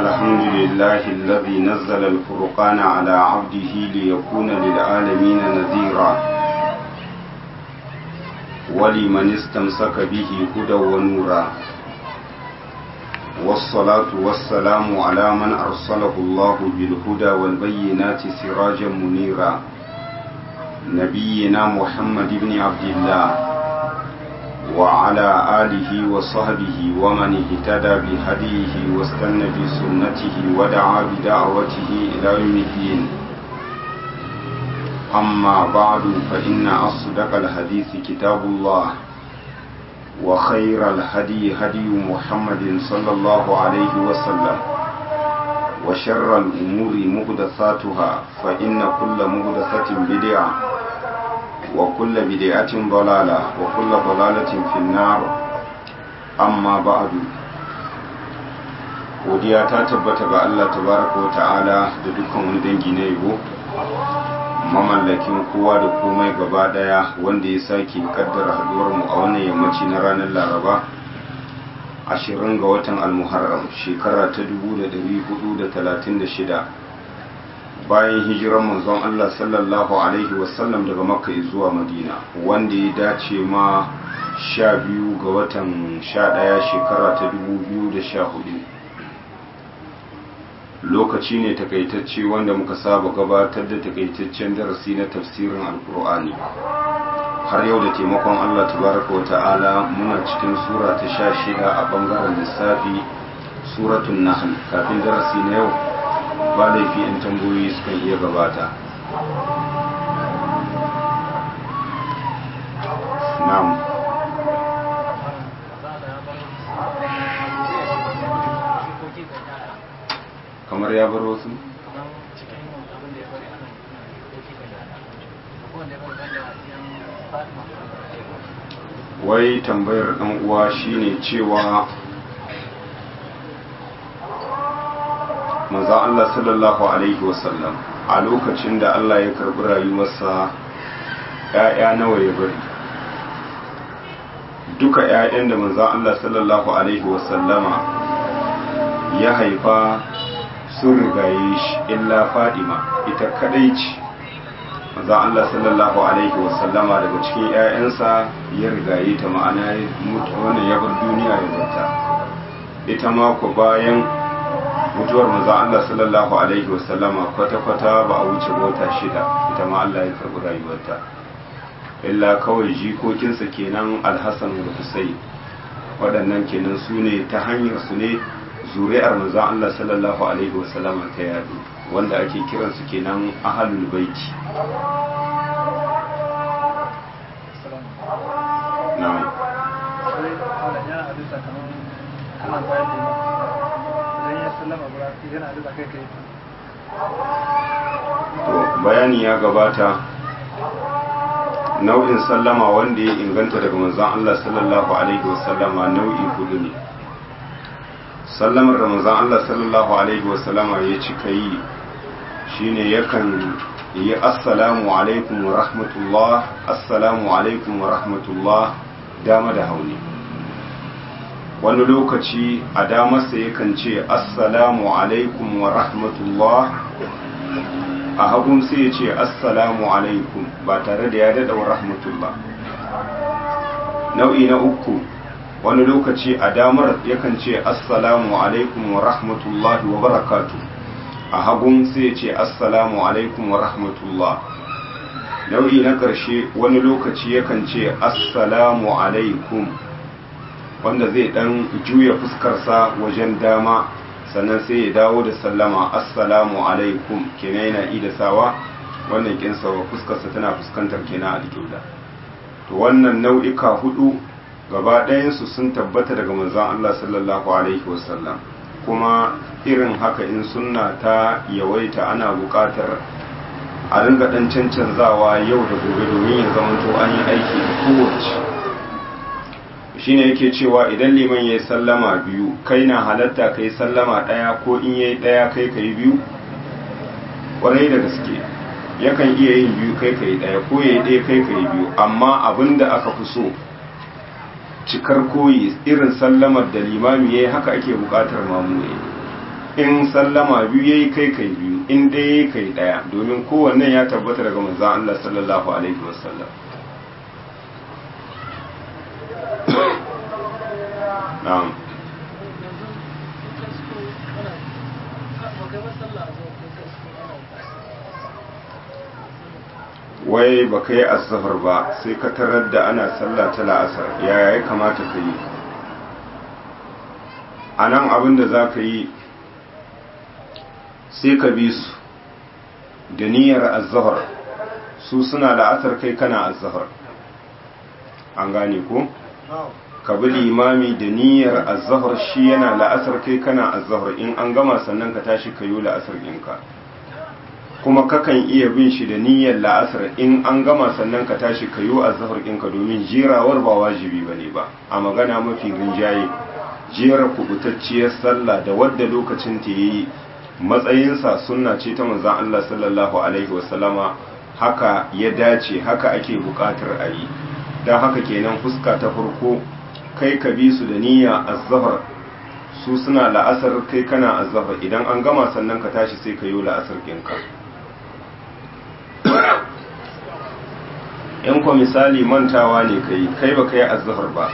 الحمد لله الذي نزل الفرقان على عبده ليكون للعالمين نذيرا ولمن استمسك به هدى ونورا والصلاة والسلام على من أرسله الله بالهدى والبينات سراجا منيرا نبينا محمد بن عبد الله وعلى آله وصحبه ومن اهتدى بهديه واستنى بسنته ودعا بدعوته إلى يوم الدين أما بعد فإن أصدق الحديث كتاب الله وخير الهدي هدي محمد صلى الله عليه وسلم وشر الأمور مهدثاتها فإن كل مهدثة بدعة وكل بدعة ضلالة وكل ضلالة في النار أما بعد godiya ta tabbata ga Allah tabaraka wa ta'ala da dukkan wani dangi na yabo mamallakin kowa da komai gaba daya wanda ya sake kaddara haduwar mu a wannan yammaci na ranar Laraba 20 ga watan Al-Muharram shekara ta 1436 bayan hijiran manzon Allah sallallahu alaihi wasallam daga Makka zuwa Madina wanda ya dace ma 12 ga watan 11 shekara ta 2014 lokaci ne takaitacce wanda muka saba gabatar da takaitaccen darasi na tafsirin alkur'ani har yau da taimakon Allah tabaraka wata'ala muna cikin sura ta sha shida a bangaren lissafi suratun nahl kafin darasi na yau ba laifi in tambayoyi sukan iya gabata na'am kamar ya bar wasu wai tambayar ɗan uwa shine cewa manzan Allah sallallahu Alaihi wasallam a lokacin da Allah ya karɓi rayuwarsa ‘ya'ya nawa ya bari duka ‘ya'yan da manzan Allah sallallahu Alaihi wasallama ya haifa sun rigaye shi illa fadima ita kadai ce manzan Allah sallallahu Alaihi wasallama daga cikin ‘ya'yansa ya rigaye ta ma'ana wannan ya bar duniya ya barta ita mako bayan mutuwar manzon Allah sallallahu alaihi wasallama kwata-kwata ba a wuce mota shida ita ma Allah ya karɓi rayuwarta illa kawai jikokinsa kenan alhassan da husayn waɗannan kenan su ne ta hanyar su ne zuri'ar manzon Allah sallallahu alaihi wasallama ta yadu wanda ake kiransu kenan ahalul baiti na'am to bayani ya gabata nau'in sallama wanda ya inganta daga manzon Allah sallallahu alaihi wasallama nau'i hudu ne sallamar da manzon Allah sallallahu alaihi wasallama ya cika yi shine yakan yi assalamu alaikum wa rahmatullah assalamu alaikum wa rahmatullah dama da hauni wani lokaci a damarsa yakan ce assalamu alaikum wa rahmatullah a hagun sai ya ce assalamu alaikum ba tare da ya daɗa wa rahmatullah nau'i na uku wani lokaci a damar yakan ce assalamu alaikum wa rahmatullahi wa barakatu a hagun sai ya ce assalamu alaikum wa rahmatullah nau'i na ƙarshe wani lokaci yakan ce assalamu alaikum wanda zai dan juya fuskarsa wajen dama sannan sai ya dawo da sallama assalamu alaikum kenan yana ida sawa wannan kinsa fuskarsa tana fuskantar kenan alƙibla to wannan nau'ika hudu gaba ɗayansu sun tabbata daga manzon Allah sallallahu alaihi wasallam kuma irin haka in sunna ta yawaita ana buƙatar a ringa ɗan cancanzawa yau da gobe domin ya zamanto an yi aiki da kowace shine yake cewa idan liman ya yi sallama biyu kai na halatta kai sallama ɗaya ko in ya yi ɗaya kai ka yi biyu ƙwarai da gaske yakan iya yin biyu kai ka yi ɗaya ko ya yi ɗaya kai ka yi biyu amma abin da aka fi so cikar koyi irin sallamar da limami ya yi haka ake buƙatar mamu ya in sallama biyu yayi kai kai biyu in ɗaya kai ɗaya domin kowanne ya tabbata daga manzon Allah sallallahu alaihi wasallam na'am wai ba ka yi azahar ba sai ka tarar da ana sallah ta la'asar yaya ya kamata ka yi a nan abin da za ka yi sai ka bi su da niyyar azahar su suna la'asar kai kana azahar an gane ko? ka bi limami da niyyar azahar shi yana la'asar kai kana azahar in an gama sannan ka tashi ka yi la'asar ɗinka kuma kakan iya bin shi da niyyar la'asar in an gama sannan ka tashi ka yi azahar ɗinka domin jerawar ba wajibi ba ne ba a magana mafi rinjaye jera kubutacciyar sallah da wadda lokacin ta yi matsayinsa sunna ce ta manzan Allah sallallahu alaihi wasallama haka ya dace haka ake buƙatar a yi don haka kenan fuska ta farko kai ka bi su da niyya azzahar su suna la'asar kai kana azzahar idan an gama sannan ka tashi sai ka yi la'asar ɗinka in kwa misali mantawa ne kai kai ba ka yi azzahar ba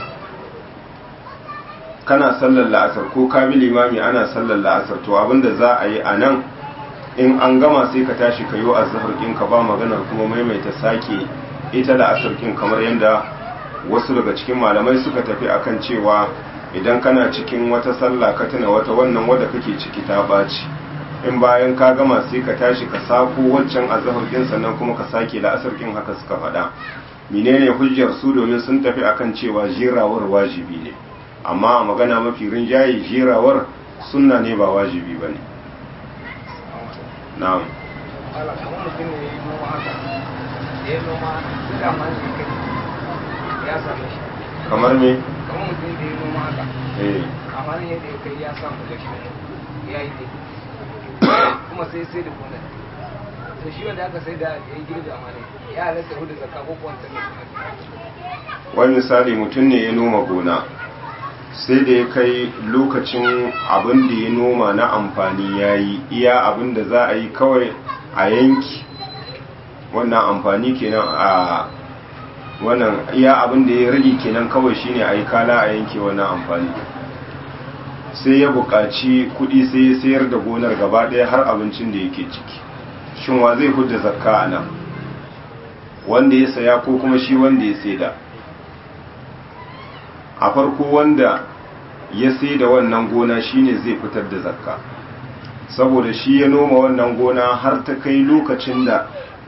kana sallar la'asar ko ka bi limami ana sallar la'asar to abinda za a yi a nan in an gama sai ka tashi ka yi azzahar ɗinka ba maganar kuma maimaita sake ita la'asar ɗin kamar yadda wasu daga cikin malamai suka tafi akan cewa idan kana cikin wata sallah ka tuna wata wannan wadda kake ciki ta baci in bayan ka gama sai ka tashi ka sako waccan azhar din sannan kuma ka sake la'asar din haka suka faɗa menene hujjar su domin sun tafi akan cewa jirawar wajibi ne amma a magana mafi rinjaye jirawar sunna ne ba wajibi ba ne na'am kamar me kamar mutum da ya noma haka eh amma ne yadda ya kai ya samu da shi ya yi dai kuma sai sai da gonar to shi wanda aka sai da ya yi girbi amma ne ya halatta hudu zakka ko kuwa ne wani misali mutum ne ya noma gona sai da ya kai lokacin abin da ya noma na amfani ya yi iya abin da za a yi kawai a yanki wannan amfani kenan a wannan iya abin da ya rage kenan kawai shine a yi kala a yanke wannan amfani sai ya buƙaci kuɗi sai ya sayar da gonar gaba ɗaya har abincin da yake ciki shin wa zai hudda zakka a nan wanda ya saya ko kuma shi wanda ya saida a farko wanda ya saida wannan gona shine zai fitar da zakka saboda shi ya noma wannan gona har ta kai lokacin da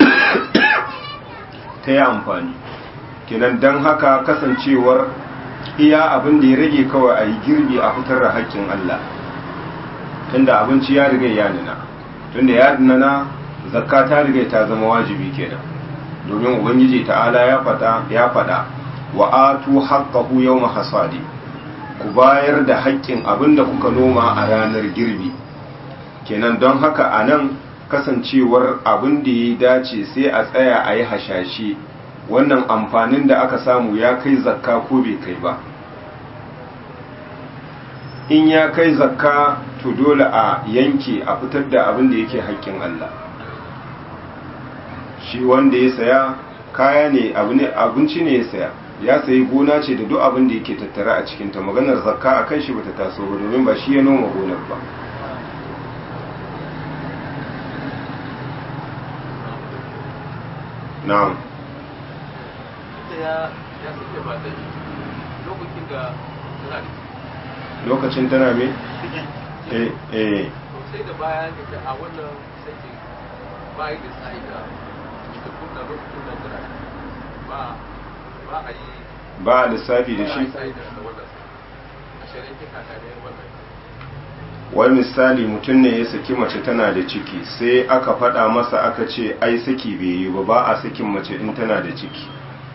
ta yi amfani kenan don haka kasancewar iya abin da ya rage kawai a yi girbi a fitar da haƙƙin Allah tunda abinci ya riga ya nuna tunda ya nuna zakka ta riga ta zama wajibi kenan domin ubangiji ta'ala ya fada ya fada wa atu haqqahu yawma hasadi ku bayar da haƙƙin abin da kuka noma a ranar girbi kenan don haka anan kasancewar abin da ya dace sai a tsaya a yi hashashe wannan amfanin da aka samu ya kai zakka ko bai kai ba in ya kai zakka to dole a yanke a fitar da abin da yake haƙƙin Allah shi wanda ya saya kaya ne abinci ne ya saya ya sayi gona ce da duk abin da yake tattara a cikinta maganar zakka a kan shi bata taso ba domin ba shi ya noma gonar ba na'am ya suke ba da lokacin da suna da lokacin tana me? eh eh sai da baya ne da a wannan sakin bayi da sai da da kunna lokacin da tana ba ba a yi ba a lissafi da shi sai da wannan a shirin kika ta ne wannan wani misali mutum ne ya saki mace tana da ciki sai aka faɗa masa aka ce ai saki bai yi ba ba a sakin mace in tana da ciki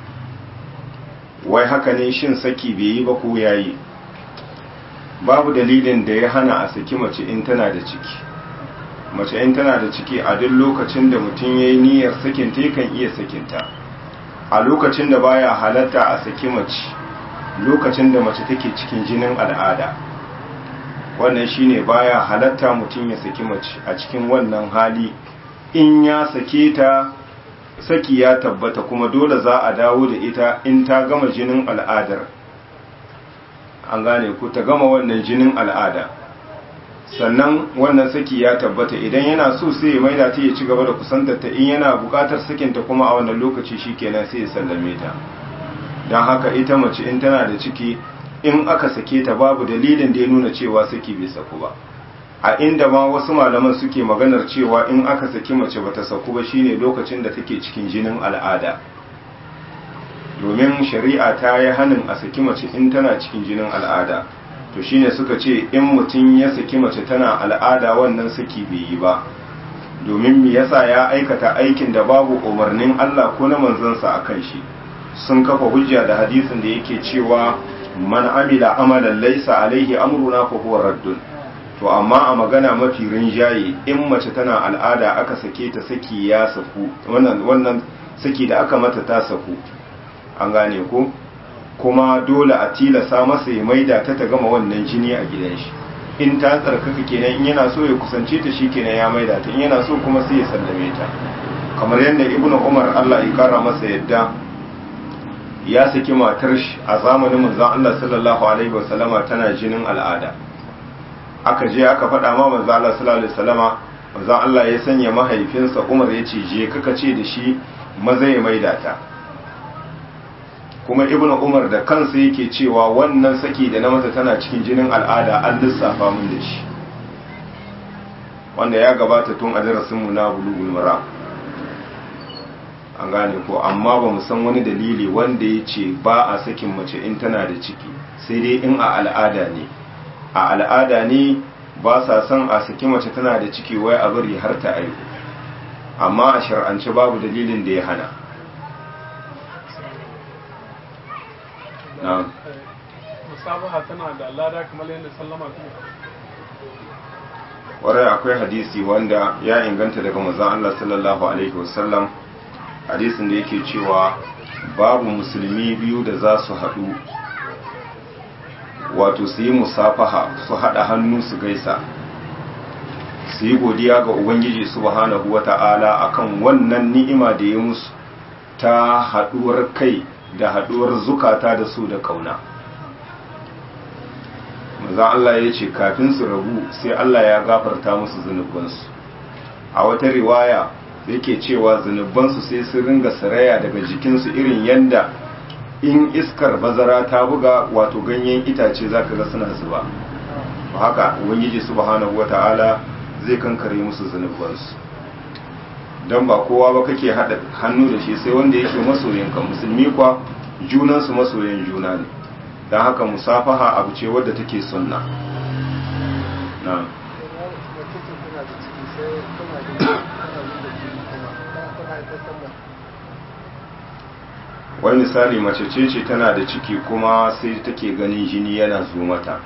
wai haka ne shin saki bai yi ba ko yayi babu dalilin da ya hana a saki mace in tana da ciki mace in tana da ciki a duk lokacin da mutum ya yi niyyar sakinta yakan iya sakinta a lokacin da baya halatta a saki mace lokacin da mace take cikin jinin al'ada wannan shine baya halatta mutum ya saki mace a cikin wannan hali in ya sake ta saki ya tabbata kuma dole za a dawo da ita in ta gama jinin al'adar an gane ku ta gama wannan jinin al'ada sannan wannan saki ya tabbata idan yana so sai ya maida ta ya ci gaba da kusantar ta in yana bukatar sakinta kuma a wannan lokaci shikenan sai ya sallame ta don haka ita mace in tana da ciki in aka sake ta babu dalilin da ya nuna cewa saki bai saku ba a inda ma wasu malaman suke maganar cewa in aka saki mace bata saku ba shine lokacin da take cikin jinin al'ada domin shari'a ta yi hanin a saki mace in tana cikin jinin al'ada to shine suka ce in mutum ya saki mace tana al'ada wannan saki bai yi ba domin me yasa ya aikata aikin da babu umarnin Allah ko na manzansa akan shi sun kafa hujja da hadisin da yake cewa man amila amalan laysa alaihi amruna fa huwa raddun to amma a magana mafi rinjaye in mace tana al'ada aka sake ta saki ya saku wannan wannan saki da aka mata ta saku an gane ko kuma dole a tilasa masa ya maida ta ta gama wannan jini a gidan shi in ta tsarkaka kenan in yana so ya kusance ta shi kenan ya maida ta in yana so kuma sai ya sallame ta kamar yadda ibnu umar Allah ya kara masa yadda ya saki matar shi a zamanin manzon Allah sallallahu alaihi wasallama tana jinin al'ada aka je aka faɗa ma manzon Allah sallallahu alaihi wasallama manzon Allah ya sanya mahaifinsa Umar ya ce je kaka ce da shi maza ya maida ta kuma ibnu Umar da kansa yake cewa wannan saki da na mata tana cikin jinin al'ada an lissafa mun da shi wanda ya gabata tun a darasin mu na bulugul mara an gane ko amma ba mu san wani dalili wanda ya ce ba a sakin mace in tana da ciki sai dai in a al'ada ne a al'ada ne ba sa son a saki mace tana da ciki wai a bari har ta aihu amma a shar'ance babu dalilin da ya hana na'am musabaha tana da lada kamar yadda sallama kuma warai akwai hadisi wanda ya inganta daga manzon Allah sallallahu alaihi wasallam hadisin da yake cewa babu musulmi biyu da za su haɗu wato su yi musafaha su haɗa hannu su gaisa su yi godiya ga ubangiji subhanahu wata'ala akan wannan ni'ima da ya musu ta haɗuwar kai da haɗuwar zukata da su da ƙauna maza Allah ya ce kafin su rabu sai Allah ya gafarta musu zunubansu a wata riwaya yake cewa zunubansu sai sun ringa saraya daga jikinsu irin yanda in iskar bazara ta buga wato ganyen itace zaka ga suna zuba haka ubangiji subhanahu wata'ala zai kankare musu zunubansu don ba kowa ba kake haɗa hannu da shi sai wanda yake masoyinka musulmi kwa junansu masoyan juna ne don haka musafaha abu ce wadda take sunna na wani misali mace ce ce tana da ciki kuma sai take ganin jini yana zo mata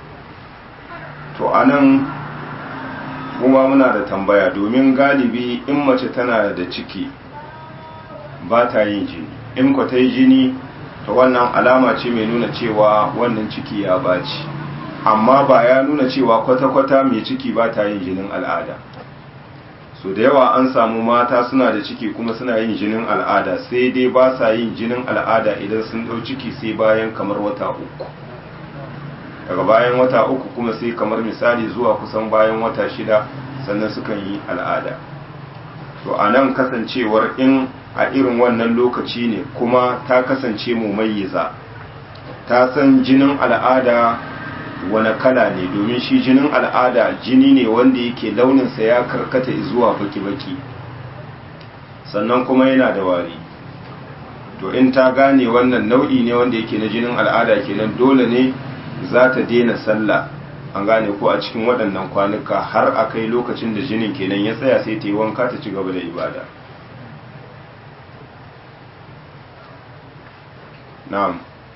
to anan kuma muna da tambaya domin galibi in mace tana da ciki ba ta yin jini in ku ta yi jini ta wannan alama ce mai nuna cewa wannan ciki ya baci amma ba ya nuna cewa kwata-kwata mai ciki ba ta yin jinin al'ada so da yawa an samu mata suna da ciki kuma suna yin jinin al'ada sai dai ba sa yin jinin al'ada idan sun ɗau ciki sai bayan kamar wata uku daga bayan wata uku kuma sai kamar misali zuwa kusan bayan wata shida sannan sukan yi al'ada to a nan kasancewar in a irin wannan lokaci ne kuma ta kasance mumayyiza ta san jinin al'ada wani kala ne domin shi jinin al'ada jini ne wanda yake launinsa ya karkata zuwa baki-baki sannan kuma yana da wari to in ta gane wannan nau'i ne wanda yake na jinin al'ada kenan dole ne za ta daina sallah an gane ko a cikin waɗannan kwanuka har a kai lokacin da jinin kenan ya tsaya sai ta yi wanka ta ci gaba da ibada na'am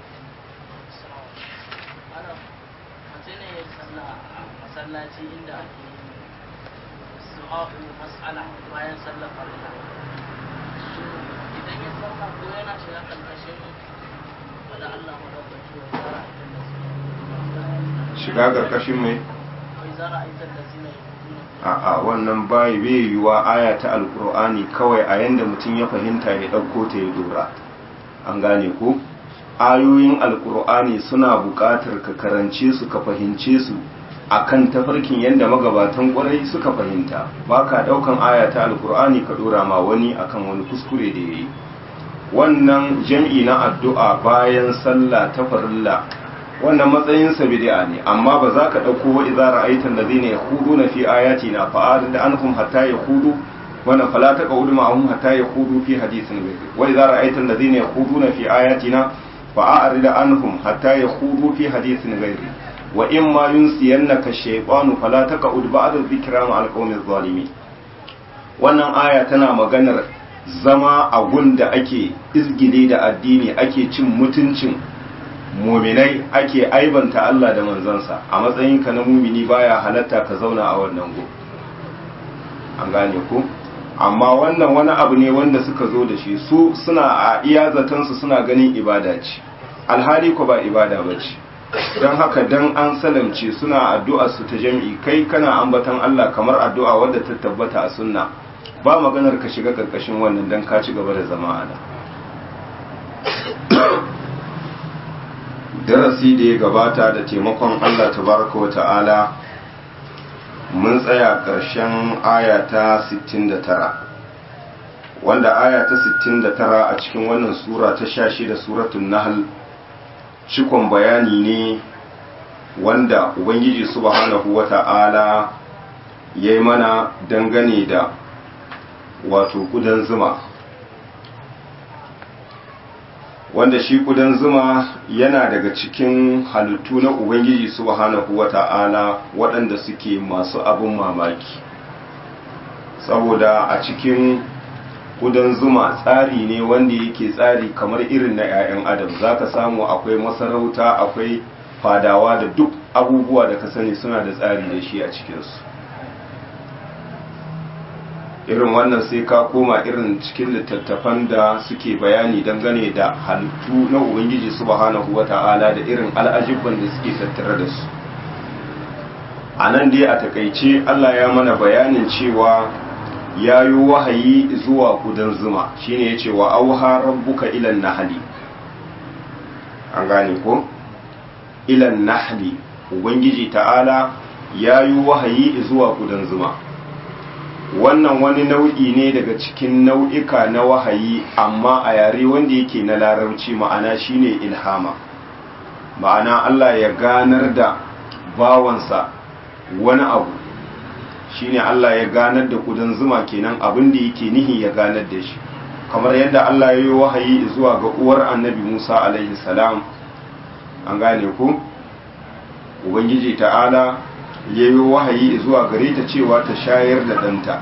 masallaci inda ake su'a'u mas'ala bayan sallar farilla idan ya sallah ko yana shiga karkashin wanda Allah madaukaki wa tsara shiga karkashin mai idza ra'aita allazina yaquluna a'a wannan bai bai yiwa aya ta alkur'ani kawai a yanda mutum ya fahimta ya ɗauko ta ya dora an gane ko ayoyin alkur'ani suna buƙatar ka karance su ka fahimce su akan tafarkin yadda magabatan ƙwarai suka fahimta ba ka ɗaukan aya ta alkur'ani ka dora ma wani akan wani kuskure da ya yi wannan jam'i na addu'a bayan sallah ta farilla wannan matsayinsa bid'a ne amma ba za ka ɗauko wa idza ra'aita allazina yakhuduna fi ayatina fa'arid anhum hatta yakhudu wannan fala taqulu ma'ahum hatta yakhudu fi hadithin ghayri wa idza ra'aita allazina yakhuduna fi ayatina fa'arid anhum hatta yakhudu fi hadithin ghayri wa in ma yunsiyannaka shaytanu fala taqud ba'da dhikra ma'al qawmi zalimin wannan aya tana maganar zama a gunda ake izgile da addini ake cin mutuncin muminai ake aibanta Allah da manzansa a matsayinka na mumini baya halatta ka zauna a wannan go an gane ku amma wannan wani abu ne wanda suka zo da shi su suna a iya zatansu suna ganin ibada ce alhali ko ba ibada ba ce don haka dan an salamce suna addu'a su ta jam'i kai kana ambatan Allah kamar addu'a wadda ta tabbata a sunna ba maganar ka shiga karkashin wannan dan ka ci gaba da zama a nan darasi da ya gabata da taimakon Allah tabaraka wa ta'ala mun tsaya ƙarshen aya ta 69 wanda aya ta 69 a cikin wannan sura ta 16 suratul nahl cikon bayani ne wanda ubangiji subhanahu wa ta'ala ya yi mana dangane da wato kudan zuma wanda shi kudan zuma yana daga cikin halittu na ubangiji subhanahu wata'ala waɗanda suke masu abin mamaki saboda a cikin kudan zuma tsari ne wanda yake tsari kamar irin na 'ya'yan adam zaka samu akwai masarauta akwai fadawa da duk abubuwa da ka sani suna da tsari da shi a cikinsu irin wannan sai ka koma irin cikin littattafan da suke bayani dangane da halittu na ubangiji subhanahu wata'ala da irin al'ajibban da suke tattare da su a nan dai a takaice allah ya mana bayanin cewa ya yi wahayi zuwa kudan zuma shine ya ce wa auha rabbuka ilan nahali an gane ko ilan nahali ubangiji ta'ala ya yi wahayi zuwa kudan zuma wannan wani nau'i ne daga cikin nau'ika na wahayi amma a yare wanda yake na larabci ma'ana shine ilhama ma'ana Allah ya ganar da bawansa wani abu shine Allah ya ganar da kudan zuma kenan abin da yake nihi ya ganar da shi kamar yadda Allah ya yi wahayi zuwa ga uwar annabi Musa alaihi salam an gane ku ubangiji ta'ala ya yi wahayi zuwa gare ta cewa ta shayar da ɗanta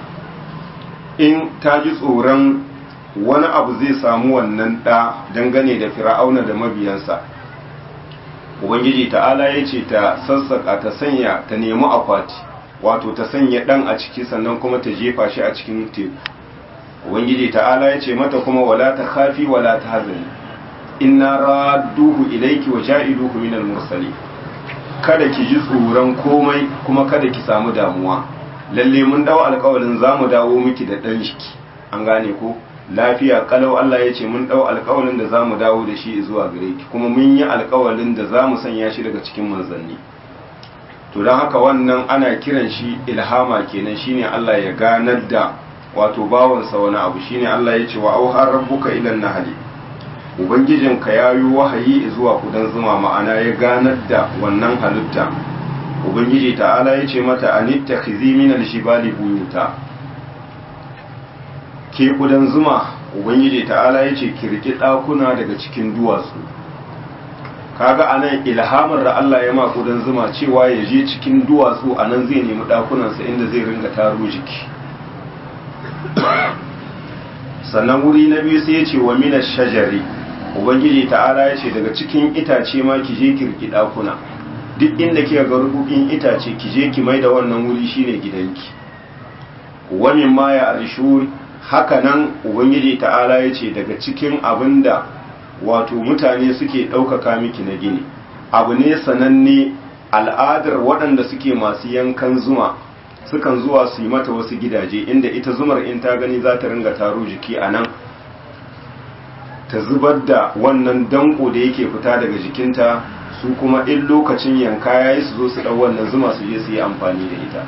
in ta ji tsoron wani abu zai samu wannan ɗa dangane da fir'auna da mabiyansa ubangiji ta'ala ya ce ta sassaka ta sanya ta nemi akwati wato ta sanya ɗan a ciki sannan kuma ta jefa shi a cikin teku ubangiji ta'ala ya ce mata kuma wala ta khafi wala ta hazani inna radduhu ilayki wa ja'iluhu minal mursalin kada ki ji tsoron komai kuma kada ki samu damuwa lalle mun dawo alƙawarin za mu dawo miki da ɗan shiki an gane ko lafiya kalau Allah ya ce mun dawo alƙawarin da za mu dawo da shi zuwa gare ki kuma mun yi alƙawarin da za mu sanya shi daga cikin manzanni to don haka wannan ana kiran shi ilhama kenan shine Allah ya ganar da wato bawansa wani abu shine Allah ya ce wa auhar rabbuka ilan nahli ubangijinka ya yi wahayi zuwa kudan zuma ma'ana ya ganar da wannan halitta ubangiji ta'ala ya ce mata anitta khizi min al-shibali buyuta ke kudan zuma ubangiji ta'ala ya ce kirki ɗakuna daga cikin duwatsu kaga anan ilhamar da Allah ya ma kudan zuma cewa ya je cikin duwatsu anan zai nemi ɗakunansa inda zai ringa taro jiki sannan wuri na biyu sai ya ce wa mina shajari ubangiji ta'ala ya ce daga cikin itace ma ki je kirki ɗakuna duk inda kika ga rububin itace ki je ki mai da wannan wuri shine gidanki wa min ma ya arshur haka nan ubangiji ta'ala ya ce daga cikin abinda wato mutane suke ɗaukaka miki na gini abu ne sananne al'adar waɗanda suke masu yankan zuma sukan zuwa su yi mata wasu gidaje inda ita zumar in ta gani za ta ringa taro jiki a nan ta zubar da wannan danko da yake fita daga jikinta su kuma in lokacin yanka ya yi su zo su ɗau wannan zuma su je su yi amfani da ita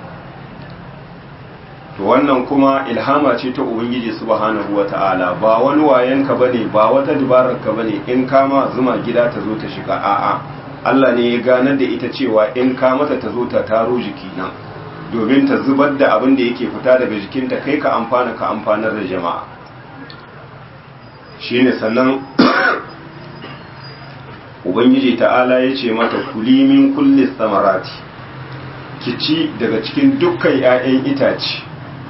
to wannan kuma ilhama ce ta ubangiji subhanahu wata'ala ba wani wayanka bane ba wata dabarar ka bane in kama zuma gida ta zo ta shiga a'a Allah ne ya ganar da ita cewa in ka mata ta zo ta taro jiki nan domin ta zubar da abin da yake fita daga jikinta kai ka amfana ka amfanar da jama'a shine sannan ubangiji ta'ala ya ce mata kuli min kulli samarati ki ci daga cikin dukkan 'ya'yan itace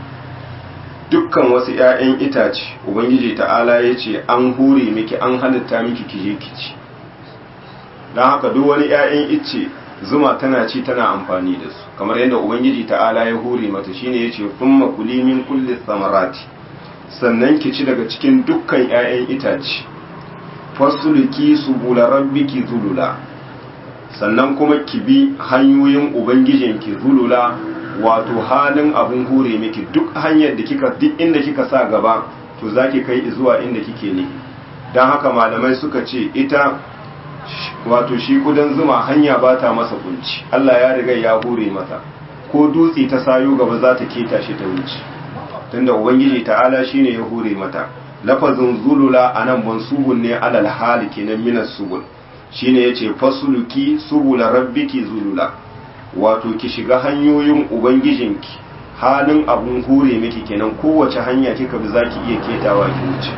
dukkan wasu 'ya'yan itace ubangiji ta'ala ya ce an hure miki an halitta miki kije kici don haka duk wani 'ya'yan icce zuma tana ci tana amfani da su kamar yadda ubangiji ta'ala ya hure mata shine ya ce kuma kuli min kulli samarati sannan ki ci daga cikin dukkan 'ya'yan itace fasuluki subula rabbiki zulula sannan kuma ki bi hanyoyin ubangijinki zulula wato halin abun hure miki duk hanyar da kika duk inda kika sa gaba to zaki kai zuwa inda kike ne dan haka malamai suka ce ita wato shi kudan zuma hanya ba ta masa kunci Allah ya riga ya hure mata ko dutse ta sayo gaba za ta keta shi ta wuce tunda ubangiji ta'ala shine ya hure mata lafazin zulula anan mansubun ne alal hali kenan minas subul shine yace fasuluki subula rabbiki zulula wato ki shiga hanyoyin ubangijinki halin abun hure miki kenan kowace hanya kika bi zaki iya ketawa ki wuce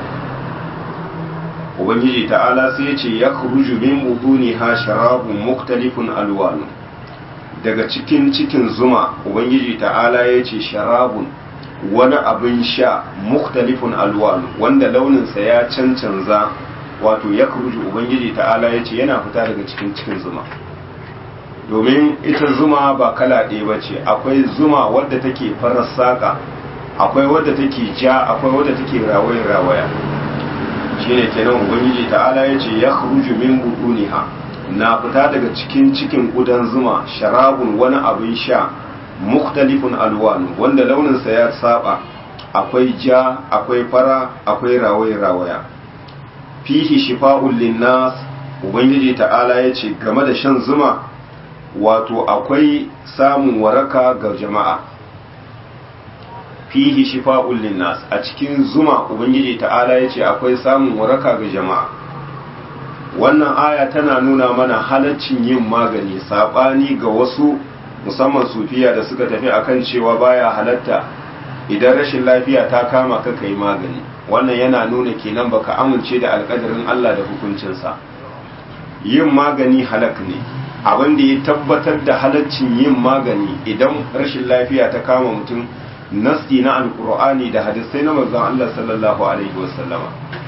ubangiji ta'ala sai yace yakhruju min buduniha sharabun muktalifun alwanu daga cikin cikin zuma ubangiji ta'ala yace sharabun wani abin sha muktalifun alwanu wanda launinsa ya cancanza wato ya ubangiji ta'ala yace yana fita daga cikin cikin zuma domin ita zuma ba kala ɗaya ba ce akwai zuma wadda take farar saƙa akwai wadda take ja akwai wadda take rawaya-rawaya shi ne kenan ubangiji ta'ala ya ce ya kuruju min buduniha na fita daga cikin cikin gudan zuma sharabun wani abin sha muktalifun alwanu wanda launinsa ya saba akwai ja akwai fara akwai rawaya-rawaya fihi shifa'un linnas ubangiji ta'ala ya ce game da shan zuma wato akwai samun waraka ga jama'a fihi shifa'un linnas a cikin zuma ubangiji ta'ala yace akwai samun waraka ga jama'a wannan aya tana nuna mana halaccin yin magani sabani ga wasu musamman sufiya da suka tafi akan cewa baya halatta idan rashin lafiya ta kama ka kai magani wannan yana nuna kenan baka amince da alƙadarin Allah da hukuncinsa yin magani halak ne abin da ya tabbatar da halaccin yin magani idan rashin lafiya ta kama mutum nasti na alkur'ani da hadisai na manzon Allah sallallahu alaihi wasallama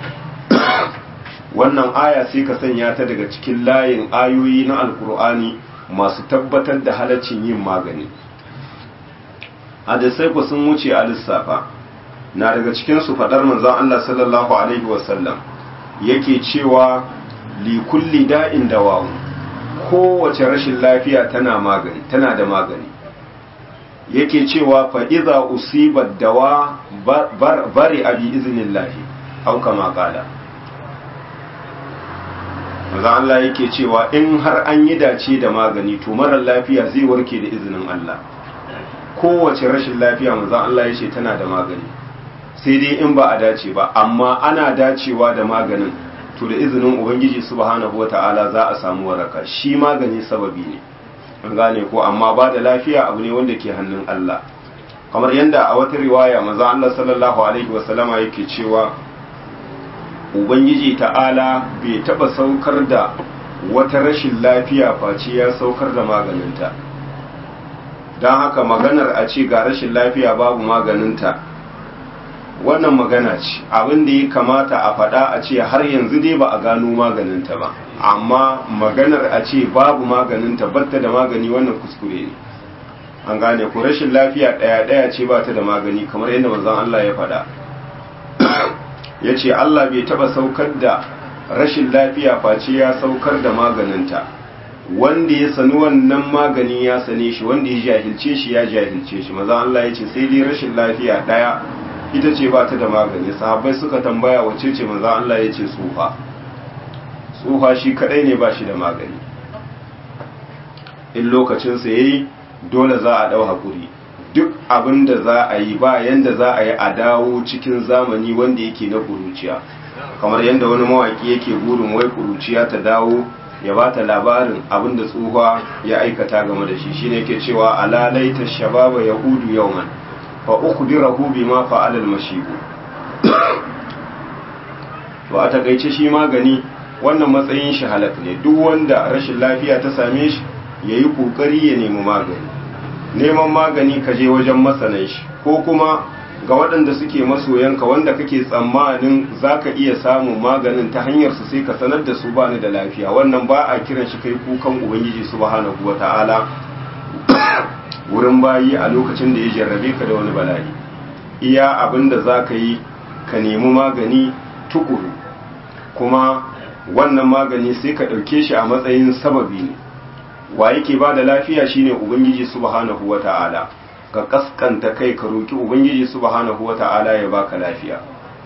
wannan aya sai ka sanya ta daga cikin layin ayoyi na alkur'ani masu tabbatar da halaccin yin magani hadisai ku sun wuce a lissafa na daga cikin su fadar manzon Allah sallallahu alaihi wasallam yake cewa li kulli da'in dawa'un kowace rashin lafiya tana magani tana da magani yake cewa fa idza usiba dawa bari abi iznillahi au kama qala manzo Allah yake cewa in har an yi dace da magani to marar lafiya zai warke da izinin Allah kowace rashin lafiya manzo Allah yace tana da magani sai dai in ba a dace ba amma ana dacewa da maganin to da izinin ubangiji subhanahu wata'ala za a samu waraka shi magani sababi ne an gane ko amma ba da lafiya abu ne wanda ke hannun Allah kamar yadda a wata riwaya maza Allah sallallahu alaihi wasallama yake cewa ubangiji ta'ala bai taba saukar da wata rashin lafiya face ya saukar da maganinta don haka maganar a ce ga rashin lafiya babu maganinta wannan magana ce abin da ya kamata a faɗa a ce har yanzu dai ba a gano maganinta ba amma maganar a ce babu maganinta batta da magani wannan kuskure ne an gane ku rashin lafiya ɗaya ɗaya ce ba ta da magani kamar yadda manzon Allah ya faɗa ya ce Allah bai taɓa saukar da rashin lafiya face ya saukar da maganinta wanda ya sani wannan magani ya sane shi wanda ya jahilce shi ya jahilce shi maza Allah ya ce sai dai rashin lafiya daya ita ce ba ta da magani sahabbai suka tambaya wace ce maza Allah ya ce tsufa tsufa shi kadai ne ba shi da magani in lokacinsa ya yi dole za a ɗau haƙuri duk abin da za a yi ba yanda za a yi a dawo cikin zamani wanda yake na ƙuruciya kamar yadda wani mawaƙi yake burin wai ƙuruciya ta dawo ya ba ta labarin abin da tsufa ya aikata game da shi shine ke cewa alalaita shababa ya hudu yauman fa ukhbirahu bima fa'ala al-mashibu to a takaice shi magani wannan matsayin shi halak ne duk wanda rashin lafiya ta same shi yayi kokari ya nemi magani neman magani ka je wajen masanan shi ko kuma ga waɗanda suke masoyanka wanda kake tsammanin za ka iya samun maganin ta hanyar su sai ka sanar da su bani da lafiya wannan ba a kiran shi kai kukan ubangiji subhanahu wa ta'ala wurin bayi a lokacin da ya jarrabe ka da wani bala'i iya abin da za ka yi ka nemi magani tukuru kuma wannan magani sai ka ɗauke shi a matsayin sababi ne wa yake ba da lafiya shine ubangiji subhanahu wa ta'ala ka kaskanta kai ka roki ubangiji subhanahu wata'ala ya baka lafiya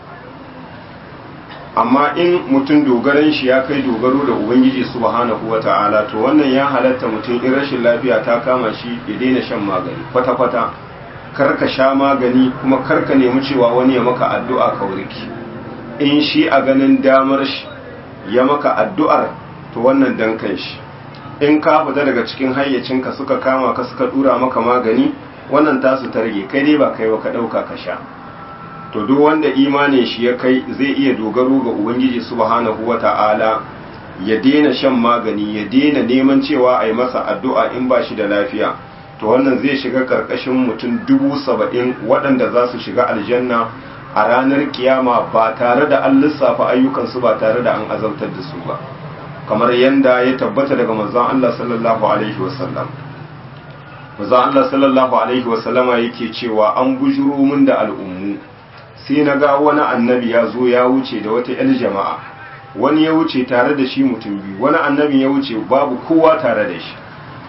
amma in mutum dogaran shi ya kai dogaro da ubangiji subhanahu wata'ala to wannan ya halatta mutum in rashin lafiya ta kama shi ya daina shan magani kwata-kwata kar ka sha magani kuma kar ka nemi cewa wani ya maka addu'a ka warki in shi a ganin damar shi ya maka addu'ar to wannan dan kan shi in ka fita daga cikin hayyacinka suka kama ka suka dura maka magani wannan tasu ta rage kai dai ba kai ba ka ɗauka ka sha to duk wanda imanin shi ya kai zai iya dogaro ga ubangiji subhanahu wata'ala ya daina shan magani ya daina neman cewa a yi masa addu'a in ba shi da lafiya to wannan zai shiga karkashin mutum dubu saba'in waɗanda za su shiga aljanna a ranar kiyama ba tare da an lissafa ayyukansu ba tare da an azabtar da su ba kamar yadda ya tabbata daga manzon Allah sallallahu alaihi wasallam manzon Allah sallallahu alaihi wasallama yake cewa an bujuro min da al'ummu sai na ga wani annabi ya zo ya wuce da wata 'yar jama'a wani ya wuce tare da shi mutum biyu wani annabi ya wuce babu kowa tare da shi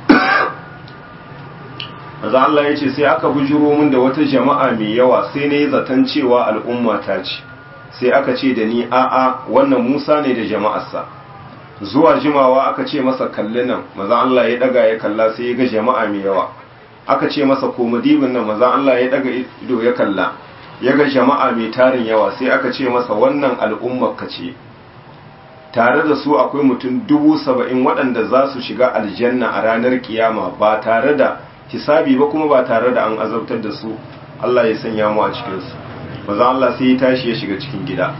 maza Allah ya ce sai aka bujuro min da wata jama'a mai yawa sai na yi zaton cewa al'umma ta ce sai aka ce da ni a'a wannan musa ne da jama'arsa zuwa jimawa aka ce masa kalli nan maza Allah ya daga ya kalla sai ya ga jama'a mai yawa aka ce masa komadibin nan maza Allah ya daga ido ya kalla ya ga jama'a mai tarin yawa sai aka ce masa wannan al'ummar ka ce tare da su akwai mutum dubu saba'in waɗanda za su shiga aljanna a ranar kiyama ba tare da hisabi ba kuma ba tare da an azabtar da su Allah ya sanya mu a cikinsu maza Allah sai ya tashi ya shiga cikin gida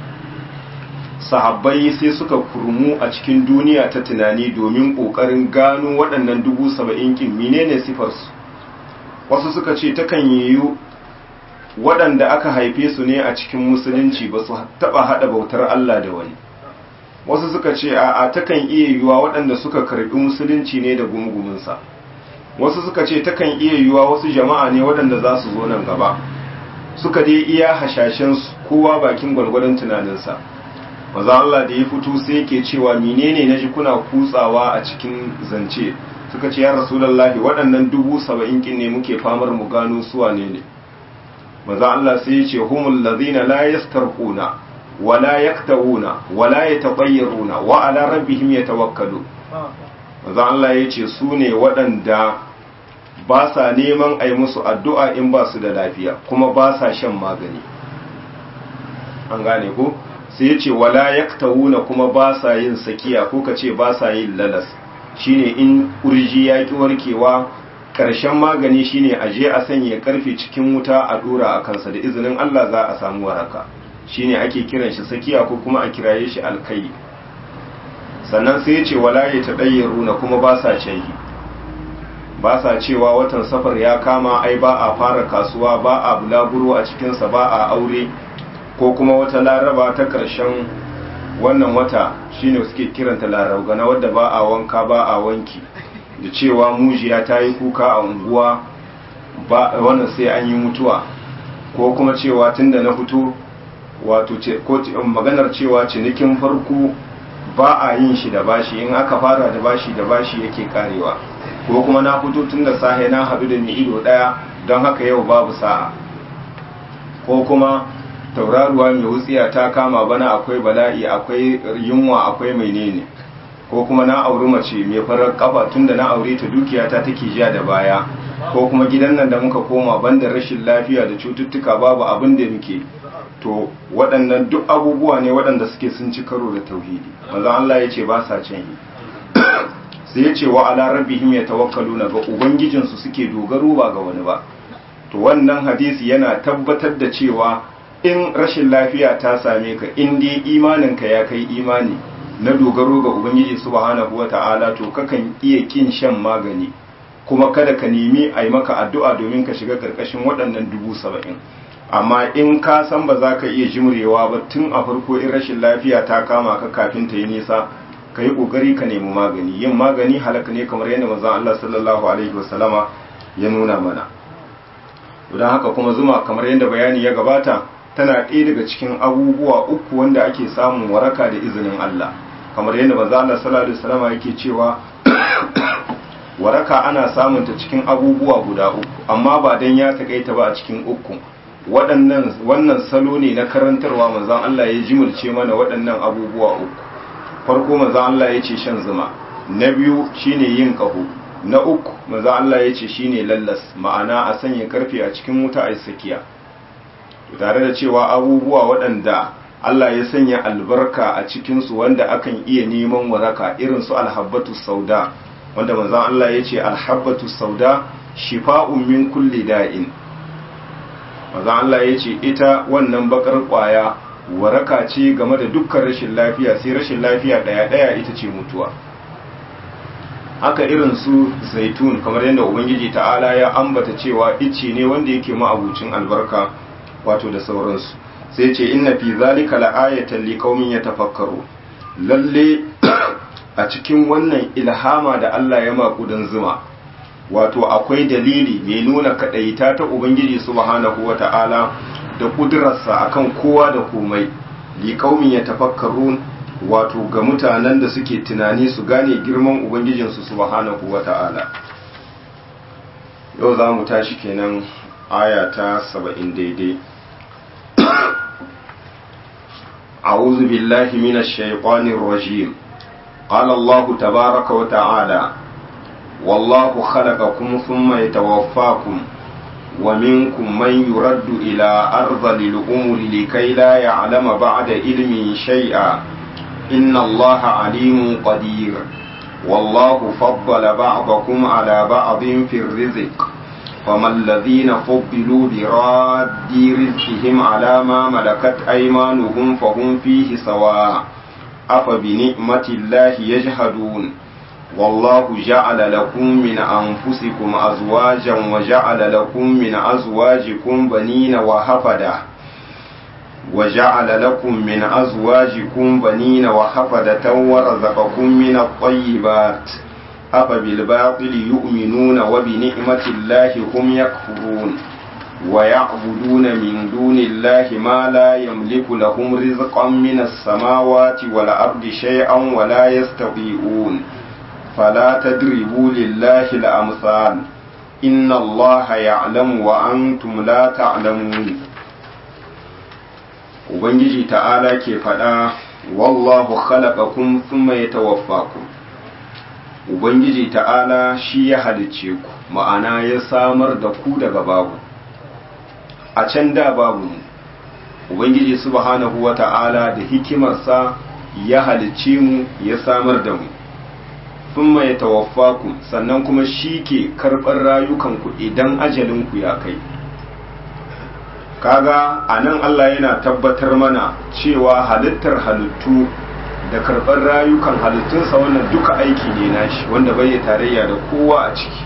sahabbai sai suka kurmu a cikin duniya ta tunani domin ƙoƙarin gano waɗannan dubu saba'in kin menene sifarsu wasu suka ce takan yiwu waɗanda aka haife su ne a cikin musulunci ba su taɓa haɗa bautar Allah da wani wasu suka ce a takan iya yiwuwa waɗanda suka karɓi musulunci ne da gumugumunsa wasu suka ce takan iya yiwuwa wasu jama'a ne waɗanda za su zo nan gaba suka dai iya hashashen kowa bakin gwalgwadon tunaninsa maza Allah da ya fito sai yake cewa menene na ji kuna kutsawa a cikin zance suka ce ya rasulallahi waɗannan dubu saba'in kin ne muke famar mu gano suwa ne ne maza Allah sai ya ce humul ladhina la yastarquna wa la yaktawuna wa la yatabayyaruna wa ala rabbihim yatawakkalu maza Allah ya ce su ne waɗanda ba sa neman a yi musu addu'a in ba su da lafiya kuma ba sa shan magani an gane ko sai ya ce wala yaktawuna kuma ba sa yin sakiya ko ka ce ba sa yin lalas shine in kurji ya ki warkewa ƙarshen magani shine a je a sanya karfe cikin wuta a dora a kansa da izinin Allah za a samu waraka shine ake kiran shi sakiya ko kuma a kiraye shi alkai sannan sai ya ce wala ya taɗayyaruna kuma ba sa canyi ba sa cewa watan safar ya kama ai ba a fara kasuwa ba a bulaguro a cikinsa ba a aure ko kuma wata laraba ta ƙarshen wannan wata shine suke kiranta larabgana wadda ba a wanka ba a wanki da cewa mujiya ta yi kuka a unguwa ba wannan sai an yi mutuwa ko kuma cewa tunda na fito wato ko maganar cewa cinikin farko ba a yin shi da bashi in aka fara da bashi da bashi yake karewa ko kuma na fito tun da sahe na haɗu da ni ido ɗaya don haka yau babu sa'a ko kuma tauraruwa mai wutsiya ta kama bana akwai bala'i akwai yunwa akwai menene ko kuma na auri mace mai farar kafa tun da na aure ta dukiya ta take jiya da baya ko kuma gidan nan da muka koma banda rashin lafiya da cututtuka babu abin da muke to waɗannan duk abubuwa ne waɗanda suke sun ci karo da tauhidi manzon Allah ya ce ba sa can yi sai ya ce wa ala rabbihim yatawakkaluna ga ubangijinsu suke dogaro ba ga wani ba to wannan hadisi yana tabbatar da cewa in rashin lafiya ta same ka in dai imaninka ya kai imani na dogaro ga ubangiji subhanahu wata'ala to kakan iya kin shan magani kuma kada ka nemi a yi maka addu'a domin ka shiga karkashin waɗannan dubu saba'in amma in ka san ba za ka iya jimrewa ba tun a farko in rashin lafiya ta kama ka kafin ta yi nisa ka yi ƙoƙari ka nemi magani yin magani halaka ne kamar yadda manzon Allah sallallahu alaihi wasallama ya nuna mana don haka kuma zuma kamar yadda bayani ya gabata tana ɗaya daga cikin abubuwa uku wanda ake samun waraka da izinin Allah kamar yadda manzon Allah sallallahu alaihi wasallama yake cewa waraka ana samun ta cikin abubuwa guda uku amma ba dan ya takaita ba a cikin uku waɗannan wannan salo ne na karantarwa manzon Allah ya jimulce mana waɗannan abubuwa uku farko manzon Allah ya ce shan zuma na biyu shine yin kaho na uku manzon Allah ya ce shine lallas ma'ana a sanya karfe a cikin wuta a sakiya tare da cewa abubuwa waɗanda Allah ya sanya albarka a cikinsu wanda akan iya neman waraka irin su alhabbatu sauda wanda manzon Allah ya ce alhabbatu sauda shifa'un min kulli da'in manzon Allah ya ce ita wannan bakar kwaya waraka ce game da dukkan rashin lafiya sai rashin lafiya daya daya ita ce mutuwa haka irin su zaitun kamar yadda ubangiji ta'ala ya ambata cewa ice ne wanda yake ma'abucin albarka wato da sauransu sai ce inna fi zalika la'ayatan liqaumin yatafakkaru lalle a cikin wannan ilhama da Allah ya makudan zuma wato akwai dalili mai nuna kadaita ta ubangiji subhanahu wata'ala da kudurarsa akan kowa da komai liqaumin yatafakkarun wato ga mutanen da suke tunani su gane girman ubangijinsu subhanahu wata'ala yau za mu tashi kenan aya ta 70 daidai أعوذ بالله من الشيطان الرجيم قال الله تبارك وتعالى والله خلقكم ثم يتوفاكم ومنكم من يرد إلى أرض الأمور لكي لا يعلم بعد علم شيئا إن الله عليم قدير والله فضل بعضكم على بعض في الرزق فما الذين فضلوا براد رزقهم على ما ملكت أيمانهم فهم فيه سواء أفبنعمة الله يجحدون والله جعل لكم من أنفسكم أزواجا وجعل لكم من أزواجكم بنين وحفدة وجعل لكم من أزواجكم بنين وحفدة ورزقكم من الطيبات أفبالباطل يؤمنون وبنعمة الله هم يكفرون ويعبدون من دون الله ما لا يملك لهم رزقا من السماوات والأرض شيئا ولا يستطيعون فلا تدربوا لله الأمثال إن الله يعلم وأنتم لا تعلمون Ubangiji ta'ala ke faɗa, Wallahu khalaqakum thumma yatawaffakum Ubangiji ta'ala shi ya halicce ku, ma'ana ya samar da ku daga babu. A can da babu mu, Ubangiji subhanahu wa ta'ala da hikimarsa ya halicce mu ya samar da mu. Thumma ya tawaffaku sannan kuma shi ke karɓar rayukanku idan ajalinku ya kai. Kaga a nan Allah yana tabbatar mana cewa halittar halittu da karɓar rayukan halittunsa wannan duka aiki ne nashi wanda bai tarayya da kowa a ciki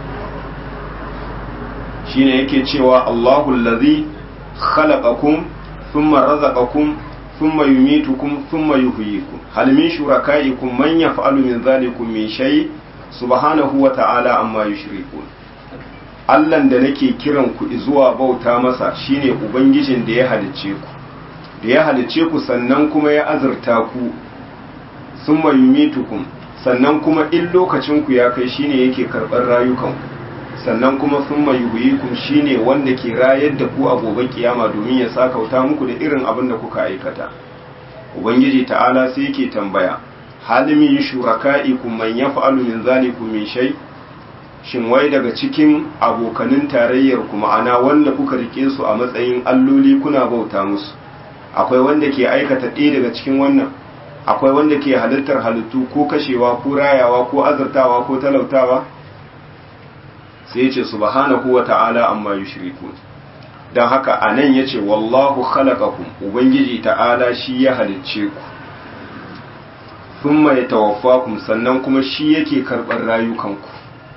shine yake cewa Allahu allazi khalaqakum thumma razaqakum thumma yumitukum thumma yuhyikum hal min shurakaikum man yaf'alu min dhalikum min shay subhanahu wa ta'ala amma yushrikun Allahn da nake kiran ku zuwa bauta masa shine ubangijin da ya halicce ku da ya halicce ku sannan kuma ya azurta ku summa yumitukum sannan kuma in lokacin ku ya kai shine yake karɓar rayukanku sannan kuma summa yuhyikum shine wanda ke rayar da ku a gobe kiyama domin ya sakauta muku da irin abin da kuka aikata ubangiji ta'ala sai yake tambaya hal min shuraka'ikum man yaf'alu min zalikum min shay shin wai daga cikin abokanin tarayyar ku ma'ana wanda kuka rike su a matsayin alloli kuna bauta musu akwai wanda ke aikata ɗaya daga cikin wannan akwai wanda ke halittar halittu ko kashewa ko rayawa ko azurtawa ko talautawa sai ya ce subhanahu wa ta'ala amma yushriku don haka a nan ya ce wallahu khalaqakum ubangiji ta'ala shi ya halicce ku thumma yatawaffakum sannan kuma shi yake karɓar rayukanku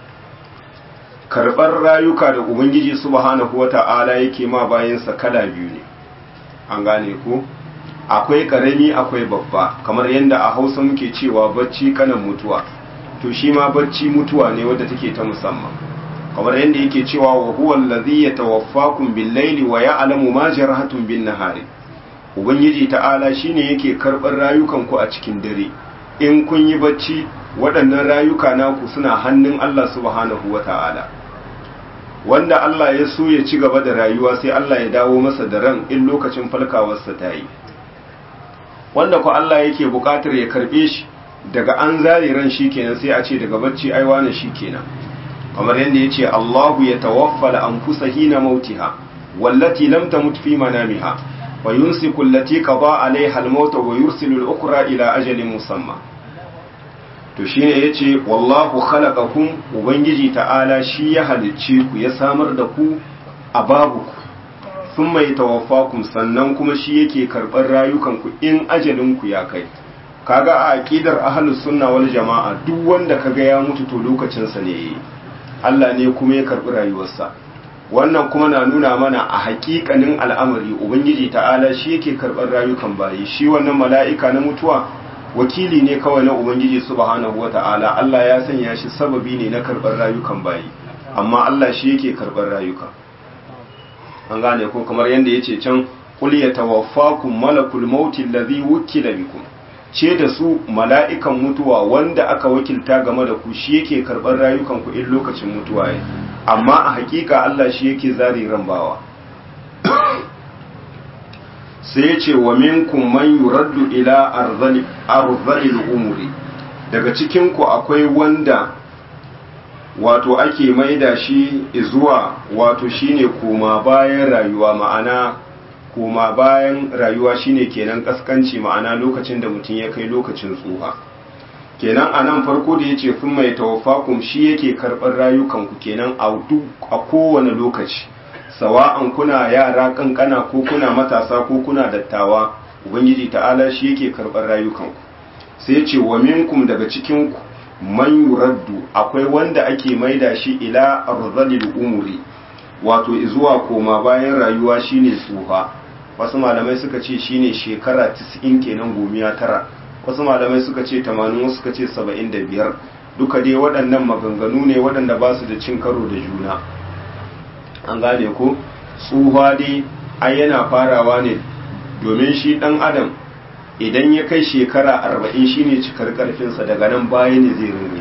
karɓar rayuka da ubangiji subhanahu wa ta'ala yake ma bayansa kala biyu ne an gane ku akwai ƙarami akwai babba kamar yadda a hausa muke cewa bacci kanan mutuwa to shi ma bacci mutuwa ne wadda take ta musamman kamar yadda yake cewa wa huwa allazi yatawaffakum bil-laili wa ya'lamu ma jarahatum bin-nahari ubangiji ta'ala shine yake karɓar rayukan ku a cikin dare in kun yi bacci waɗannan rayuka naku suna hannun Allah subhanahu wata'ala wanda Allah ya so ya ci gaba da rayuwa sai Allah ya dawo masa da ran in lokacin falkawarsa ta yi wanda ku Allah yake buƙatar ya karɓe shi daga an zare ran shi kenan sai a ce daga bacci aiwa na shi kenan kamar yadda ya ce Allahu ya tawaffala anfusa hina mautiha wallati lam tamut fi manamiha wa yumsiku allati qada alaiha al-maut wa yursilu al-ukhra ila ajalin musamma to shine yace wallahu khalaqakum ubangiji ta'ala shi ya halicce ku ya samar da ku a babu ku thumma yatawaffakum sannan kuma shi yake karɓar rayukan ku in ajalin ku ya kai kaga a aqidar ahlus sunna wal jama'a duk wanda kaga ya mutu to lokacin sa ne yayi Allah ne kuma ya karɓi rayuwarsa wannan kuma na nuna mana a haƙiƙanin al'amari ubangiji ta'ala shi yake karɓar rayukan bayi shi wannan mala'ika na mutuwa wakili ne kawai na ubangiji subhanahu wata'ala Allah ya sanya shi sababi ne na karɓar rayukan bayi amma Allah shi yake karɓar rayuka an gane ko kamar yadda yace can qul yatawaffakum malakul mauti allazi wukila bikum ce da su mala'ikan mutuwa wanda aka wakilta game da ku shi yake karɓar rayukan ku in lokacin mutuwa ya amma a hakika Allah shi yake zari rambawa sai ya ce wa minkum man yuraddu ila arzalil umuri daga cikin ku akwai wanda wato ake maida shi zuwa wato shine koma bayan rayuwa ma'ana koma bayan rayuwa shine kenan kaskanci ma'ana lokacin da mutum ya kai lokacin tsuha kenan a nan farko da ya ce fin mai tawafakum shi yake karɓar rayukanku kenan a kowane lokaci sawa'an kuna yara kankana ko kuna matasa ko kuna dattawa ubangiji ta'ala shi yake karɓar rayukanku sai ce wa minkum daga cikinku man yuraddu akwai wanda ake maida shi ila arzalil umuri wato zuwa koma bayan rayuwa shine tsuha wasu malamai suka ce shine shekara 90 kenan gomiya tara wasu malamai suka ce 80 wasu suka ce 75 duka dai waɗannan maganganu ne waɗanda ba su da cin karo da juna an gane ko tsuha dai ai yana farawa ne domin shi ɗan adam idan ya kai shekara arba'in shine cikar ƙarfinsa daga nan baya ne zai rinne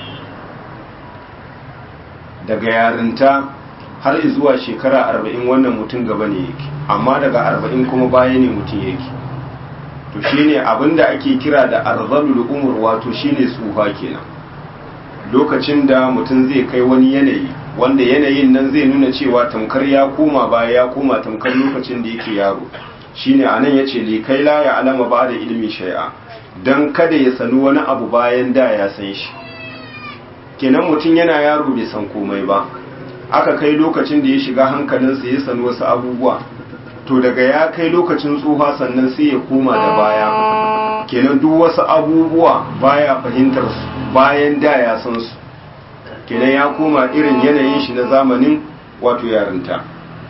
daga yarinta har zuwa shekara arba'in wannan mutum gaba ne yake amma daga arba'in kuma baya ne mutum yake to shine abinda ake kira da arzalul umur wato shine tsufa kenan lokacin da mutum zai kai wani yanayi wanda yanayin nan zai nuna cewa tamkar ya koma baya ya koma tamkar lokacin da yake yaro shine anan yace li kai la ya alama ba da ilmi shay'a dan kada ya sanu wani abu bayan da ya san shi kenan mutum yana yaro bai san komai ba aka kai lokacin da ya shiga hankalinsa ya sanu wasu abubuwa to daga ya kai lokacin tsufa sannan sai ya koma da baya kenan duk wasu abubuwa baya fahimtar su bayan da ya san su kenan ya koma irin yanayin shi na zamanin wato yarinta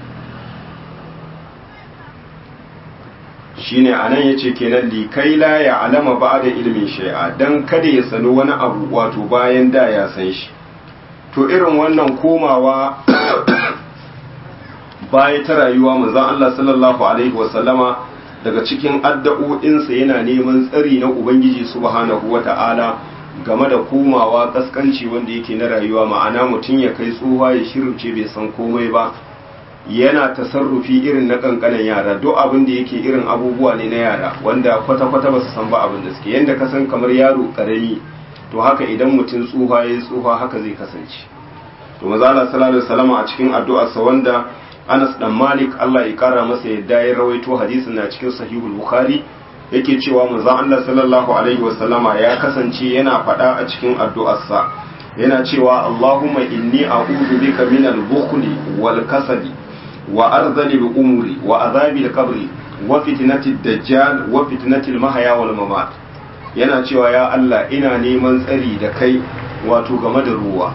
shine anan yace kenan li kai la ya alama ba da ilmin shay'a dan kada ya sanu wani abu wato bayan da ya san shi to irin wannan komawa baya ta rayuwa manzon Allah sallallahu alaihi wasallama daga cikin addu'o'insa yana neman tsari na ubangiji subhanahu wata'ala game da komawa kaskanci wanda yake na rayuwa ma'ana mutum ya kai tsohuwa ya shirce bai san komai ba yana tasarrufi irin na kankanan yara duk abin da yake irin abubuwa ne na yara wanda kwata-kwata ba su san ba abin da suke yadda ka san kamar yaro karami to haka idan mutum tsuha ya yi tsuha haka zai kasance to mazala sallallahu alaihi wasallam a cikin addu'arsa wanda Anas dan Malik Allah ya kara masa yadda ya rawaito hadisin na cikin sahihul Bukhari yake cewa manzon Allah sallallahu alaihi wasallama ya kasance yana faɗa a cikin addu'arsa yana cewa Allahumma inni a'udhu bika min al-bukhli wal kasali wa arzali al-umuri wa azabi al-qabri wa fitnati ad-dajjal wa fitnati al-mahya wal mamat yana cewa ya Allah ina neman tsari da kai wato game da ruwa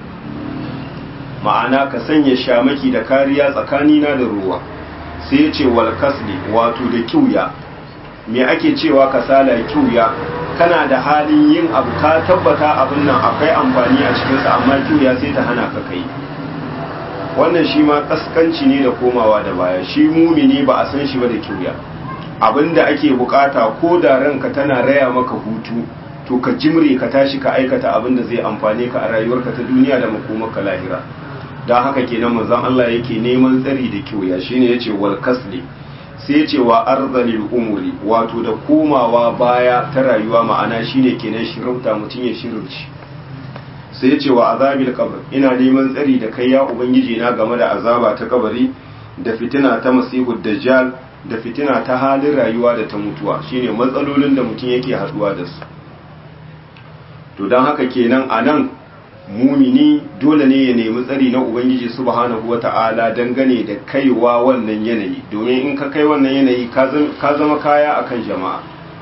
ma'ana ka sanya shamaki da kariya tsakanina da ruwa sai ya ce wal kasli wato da kiuya me ake cewa kasala kiuya kana da halin yin abu ka tabbata abin nan akwai amfani a cikinsa amma kiuya sai ta hana ka kai wannan shi ma kaskanci ne da komawa da baya shi mumini ba a san shi ba da kiuya abinda ake bukata ko da ranka tana raya maka hutu to ka jimre ka tashi ka aikata abin da zai amfane ka a rayuwarka ta duniya da makomarka lahira don haka kenan manzon Allah yake neman tsari da kiuya shine yace wal kasli sai ce wa arzalil umuri wato da komawa baya ta rayuwa ma'ana shine kenan shirauta mutum ya shirauci sai ce wa azabil qabr ina neman tsari da kai ya ubangiji na game da azaba ta kabari da fitina ta masihu dajjal da fitina ta halin rayuwa da ta mutuwa shine matsalolin da mutum yake haduwa da su to don haka kenan a nan mumini dole ne ya nemi tsari na ubangiji subhanahu wata'ala dangane da kaiwa wannan yanayi domin in ka kai wannan yanayi ka zama kaya akan jama'a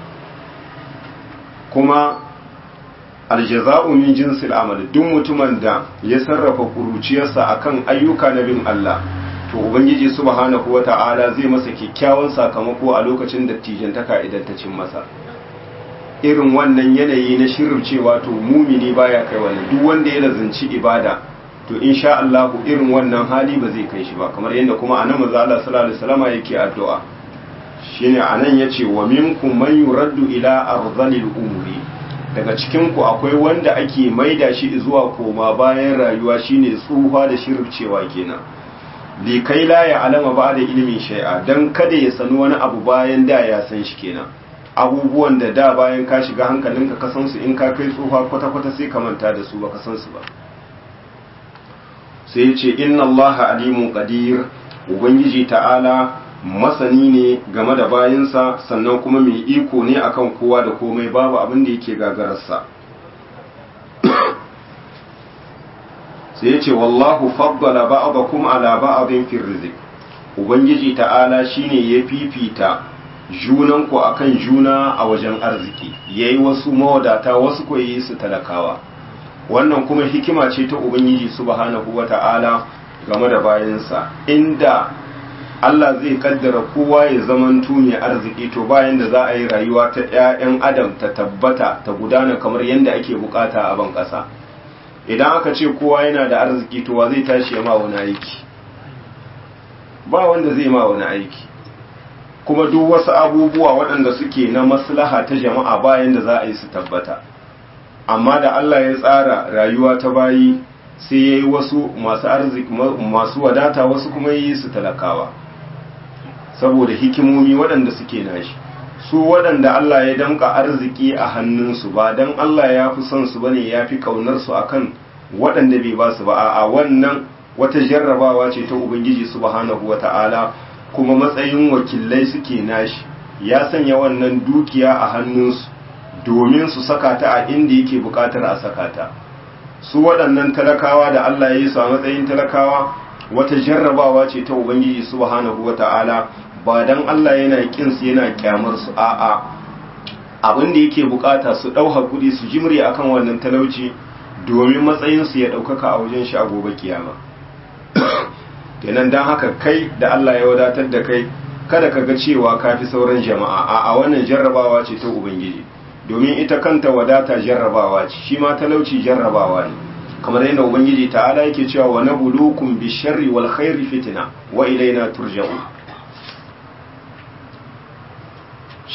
kuma aljaza'u min jinsil amal duk mutumin da ya sarrafa kuruciyarsa akan ayyuka na bin Allah to ubangiji subhanahu wata'ala zai masa kyakkyawan sakamako a lokacin dattijantaka idan ta cin masa irin wannan yanayi na shirin cewa to mumini baya kai wani duk wanda ya lazanci ibada to insha Allah irin wannan hali ba zai kai shi ba kamar yadda kuma anan manzo Allah sallallahu alaihi wasallam yake addu'a shine anan yace wa minkum man yuraddu ila arzalil umuri daga cikin ku akwai wanda ake maida shi zuwa koma bayan rayuwa shine tsufa da shircewa kenan li kai la ya alama ba da ilimin shay'a dan kada ya sanu wani abu bayan da ya san shi kenan abubuwan da da bayan ka shiga hankalinka ka san su in ka kai tsufa kwata-kwata sai ka manta da su ba ka san su ba sai ya ce inna allaha alimun qadir ubangiji ta'ala masani ne game da bayinsa sannan kuma mai iko ne akan kowa da komai babu abin da yake gagararsa sai ya ce wallahu faddala ba'dakum ala ba'din fi rizq ubangiji ta'ala shine ya fifita junanku akan juna a wajen arziki yayi wasu mawadata wasu ko yi su talakawa wannan kuma hikima ce ta ubangiji subhanahu wata'ala game da bayansa inda Allah zai kaddara kowa ya zaman mai arziki to bayan da za a yi rayuwa ta 'ya'yan adam ta tabbata ta gudana kamar yadda ake bukata a ban ƙasa idan aka ce kowa yana da arziki to wa zai tashi ya ma wani aiki ba wanda zai ma wani aiki kuma duk wasu abubuwa waɗanda suke na maslaha ta jama'a bayan da za a yi su tabbata amma da Allah ya tsara rayuwa ta bayi sai ya yi wasu masu arziki masu wadata wasu kuma yi su talakawa saboda hikimomi waɗanda suke nashi su waɗanda Allah ya damka arziki a hannunsu ba don Allah ya fi son su bane ya fi ƙaunarsu akan waɗanda bai ba su ba a wannan wata jarrabawa ce ta Ubangiji subhanahu wa ta'ala kuma matsayin wakilai suke nashi ya sanya wannan dukiya a hannunsu domin su saka ta a inda yake bukatar a saka ta su waɗannan talakawa da Allah ya yi su a matsayin talakawa wata jarrabawa ce ta ubangiji subhanahu wata'ala ba dan Allah yana kin su yana kyamar su a'a abin da yake bukata su dau hakuri su jimre akan wannan talauci domin matsayin su ya daukaka a wajen shi a gobe kiyama kenan dan haka kai da Allah ya wadatar da kai kada ka ga cewa ka fi sauran jama'a a wannan jarrabawa ce ta ubangiji domin ita kanta wadata jarrabawa ce shi ma talauci jarrabawa ne kamar yadda ubangiji ta'ala yake cewa wa nabluukum bisharri wal khairi fitna wa ilaina turja'un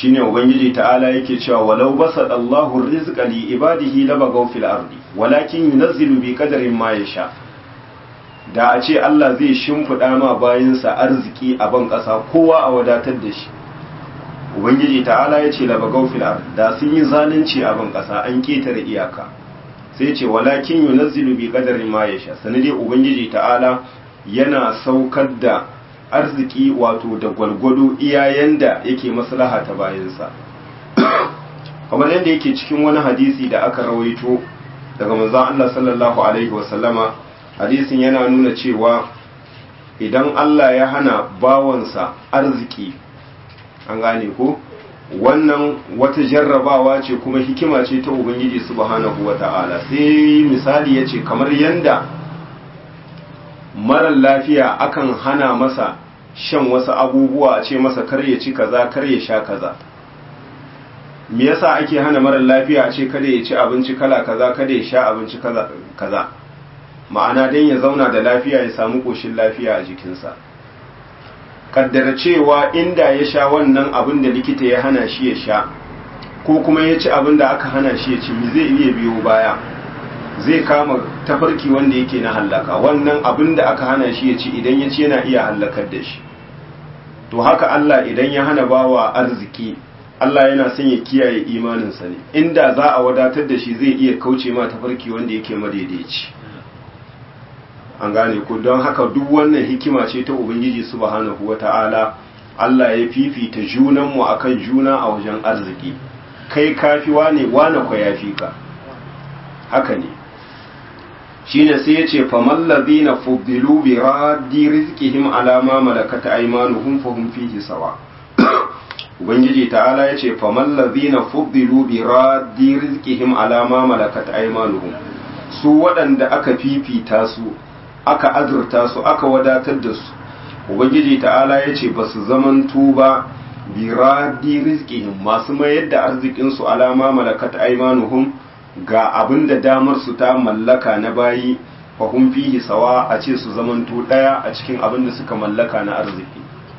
shine ubangiji ta'ala yake cewa walau basada Allahu rizqa li ibadihi labagaw fil ardi walakin yunazzilu bi qadarin ma yasha da a ce Allah zai shimfida ma bayinsa arziki a ban kasa kowa a wadatar da shi ubangiji ta'ala ya ce labagaw fil ardi da sun yi zalunci a ban kasa an ketare iyaka sai ce walakin yunazzilu bi qadarin ma yasha sanade ubangiji ta'ala yana saukar da arziki wato da gwalgwado iyayen da yake maslaha ta bayansa kamar yadda yake cikin wani hadisi da aka rawaito daga manzon Allah sallallahu alaihi wasallama hadisin yana nuna cewa idan Allah ya hana bawansa arziki an gane ko wannan wata jarrabawa ce kuma hikima ce ta ubangiji subhanahu wata'ala sai misali ya ce kamar yanda marar lafiya akan hana masa shan wasu abubuwa a ce masa kar ya ci kaza kar ya sha kaza me yasa ake hana marar lafiya a ce kada ya ci abinci kala kaza kada ya sha abinci kaza ma'ana dan ya zauna da lafiya ya samu koshin lafiya a jikinsa kaddara cewa inda ya sha wannan abin da likita ya hana shi ya sha ko kuma ya ci abin da aka hana shi ya ci me zai iya biyo baya zai kama tafarki wanda yake na hallaka wannan abin da aka hana shi ya ci idan ya ci yana iya hallakar da shi to haka Allah idan ya hana bawa arziki Allah yana son ya kiyaye imaninsa ne inda za a wadatar da shi zai iya kauce ma tafarki wanda yake madaidaici an gane ku don haka duk wannan hikima ce ta ubangiji subhanahu wata'ala Allah ya fifita junanmu akan juna a wajen arziki kai kafi wane wane kwa yafi ka haka ne shine sai yace famal ladina fuddilu bi raddi rizqihim ala ma malakat aymanuhum fahum fihi sawa ubangiji ta'ala yace famal ladina fuddilu bi raddi rizqihim ala ma malakat aymanuhum su waɗanda aka fifita su aka azurta su aka wadatar da su ubangiji ta'ala yace basu zaman tuba bi raddi rizqihim masu mayar da arzikin su ala ma malakat aymanuhum ga abin da damar su ta mallaka na bayi fahim fihi sawa a ce su zamanto ɗaya a cikin abin da suka mallaka na arziki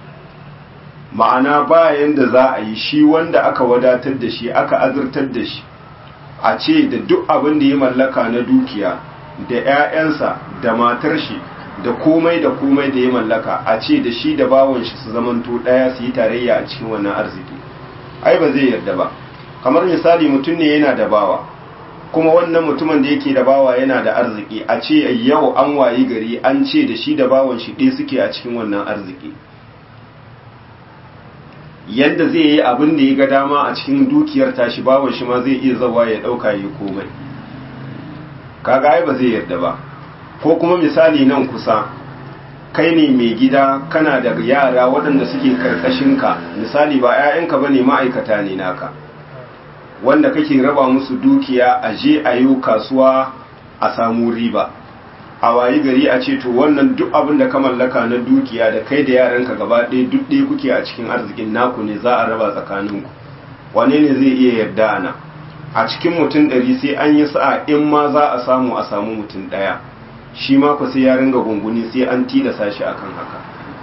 ma'ana bayan da za a yi shi wanda aka wadatar da shi aka azurtar da shi a ce da duk abin da ya mallaka na dukiya da 'ya'yansa da matar shi da komai da komai da ya mallaka a ce da shi da bawon shi su zamanto ɗaya su yi tarayya a cikin wannan arziki ai ba zai yarda ba kamar misali mutum ne yana da bawa kuma wannan mutumin da yake da bawa yana da arziki a ce yau an wayi gari an ce da shi da bawan shi ɗaya suke a cikin wannan arziki yadda zai yi abin da ya ga dama a cikin dukiyar tashi bawan shi ma zai iya zawa ya ɗauka ya komai kaga ai ba zai yarda ba ko kuma misali nan kusa kai ne mai gida kana da yara waɗanda suke karkashinka misali ba 'ya'yanka ba ne ma'aikata ne naka wanda kake raba musu dukiya a je a yi kasuwa a samu riba a wayi gari a ce to wannan duk abin da ka mallaka na dukiya da kai da yaranka gaba ɗaya duk ɗaya kuke a cikin arzikin naku ne za a raba tsakaninku wane ne zai iya yarda ana a cikin mutum ɗari sai an yi sa'a in ma za a samu a samu mutum ɗaya shi ma ku sai ya ringa gunguni sai an tilasa shi akan haka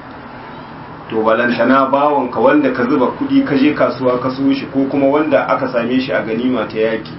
to balantana bawanka wanda ka zuba kudi ka je kasuwa ka so shi ko kuma wanda aka same shi a ganima ta yaki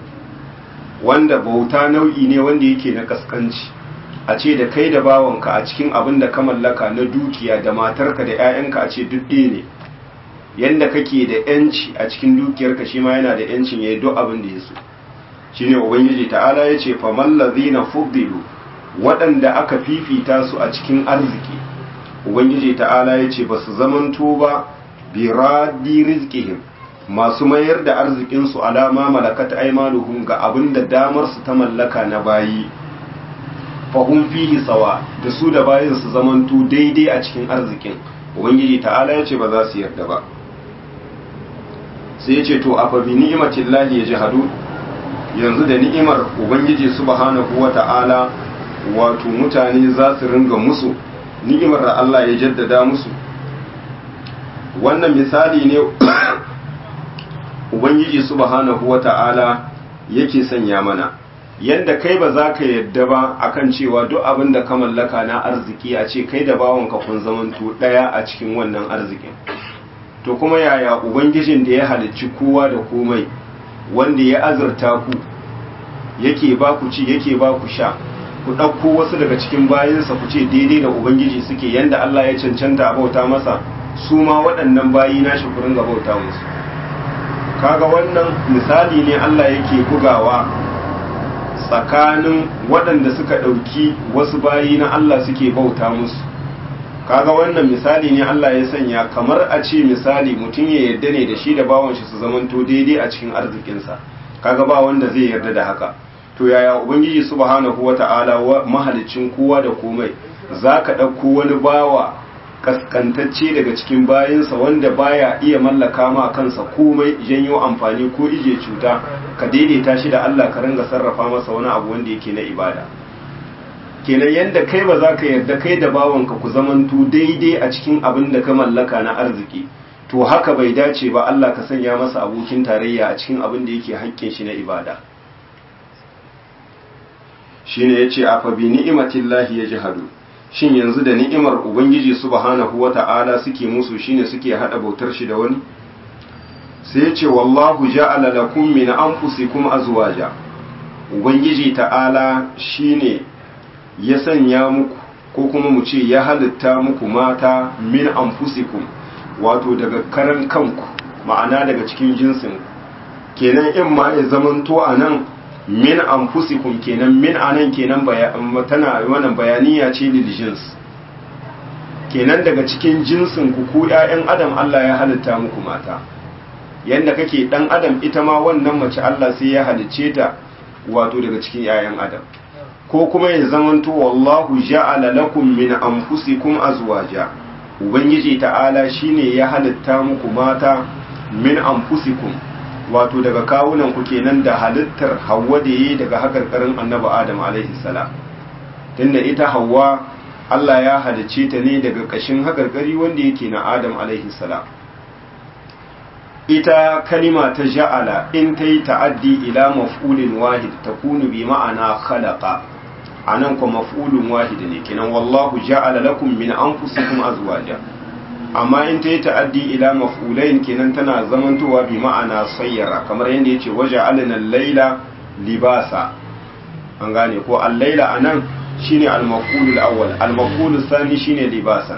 wanda bauta nau'i ne wanda yake na kaskanci a ce da kai da bawanka a cikin abin da ka mallaka na dukiya da matarka da 'ya'yanka a ce duk ɗaya ne yanda kake da yanci a cikin dukiyarka shi ma yana da yancin ya yi duk abin da ya so shine ubangiji ta'ala ya ce faman lazina fuddilu waɗanda aka fifita su a cikin arziki ubangiji ta'ala ya ce ba su zamanto ba bi raddi rizqihim masu mayar da arzikinsu alama malakat aymanuhum ga abin da damar su ta mallaka na bayi fahum fihi sawa da su da bayin su zamanto daidai a cikin arzikin ubangiji ta'ala ya ce ba za su yarda ba sai ya ce to afa bi ni'matillahi yajhadu yanzu da ni'imar ubangiji subhanahu wata'ala wato mutane za su ringa musu ni'imar da Allah ya jaddada musu wannan misali ne ubangiji subhanahu wata'ala yake sanya mana yadda kai ba za ka yadda ba akan cewa duk abin da ka mallaka na arziki a ce kai da bawanka kun zamanto ɗaya a cikin wannan arzikin to kuma yaya ubangijin da ya halicci kowa da komai wanda ya azurta ku yake ba ku ci yake ba ku sha ku ɗauko wasu daga cikin bayansa ku ce daidai da ubangiji suke yanda Allah ya cancanta a bauta masa su ma waɗannan bayi nashi ku ringa bauta musu kaga wannan misali ne Allah yake bugawa tsakanin waɗanda suka ɗauki wasu bayi na Allah suke bauta musu kaga wannan misali ne Allah ya sanya kamar a ce misali mutum ya yarda ne da shi da bawan shi su zamanto daidai a cikin arzikinsa kaga ba wanda zai yarda da haka to yaya ubangiji subhanahu wata'ala wa mahalicin kowa da komai zaka ɗauko wani bawa kaskantacce daga cikin bayansa wanda baya iya mallaka ma kansa komai janyo amfani ko ije cuta ka daidaita shi da Allah ka ringa sarrafa masa wani abu wanda yake na ibada kenan yanda kai ba za ka yarda kai da bawanka ku zamantu daidai a cikin abin da ka mallaka na arziki to haka bai dace ba Allah ka sanya masa abokin tarayya a cikin abin da yake haƙƙin shi na ibada shine yace afa bi ni'matillahi yajhadu shin yanzu da ni'imar ubangiji subhanahu wata'ala suke musu shine suke hada bautar shi da wani sai yace wallahu ja'ala lakum min anfusikum azwaja ubangiji ta'ala shine ya sanya muku ko kuma mu ce ya halitta muku mata min anfusikum wato daga karan kanku ma'ana daga cikin jinsin kenan in ma ya zamanto a nan min anfusikum kenan min anan kenan tana wannan bayaniya ce lil jins kenan daga cikin jinsin ku ku ƴaƴan adam Allah ya halitta muku mata yanda kake dan adam ita ma wannan mace Allah sai ya halicce ta wato daga cikin ƴaƴan adam ko kuma ya zamanto wallahu ja'ala lakum min anfusikum azwaja ubangiji ta'ala shine ya halitta muku mata min anfusikum wato daga kawunan ku kenan da halittar Hawwa da yi daga hakarkarin Annabi Adam alaihi salam tunda ita Hawwa Allah ya halicce ta ne daga kashin hakarkari wanda yake na Adam alaihi salam ita kalima ta ja'ala in ta yi ta'addi ila maf'ulin wahid takunu bi ma'ana khalaqa anan ko maf'ulun wahid ne kenan wallahu ja'ala lakum min anfusikum azwaja amma in ta yi ta'addi ila maf'ulain kenan tana zamantowa bi ma'ana sayyara kamar yadda yace waja'alna al-laila libasa an gane ko al-laila anan shine al-maf'ul al-awwal al-maf'ul thani shine libasan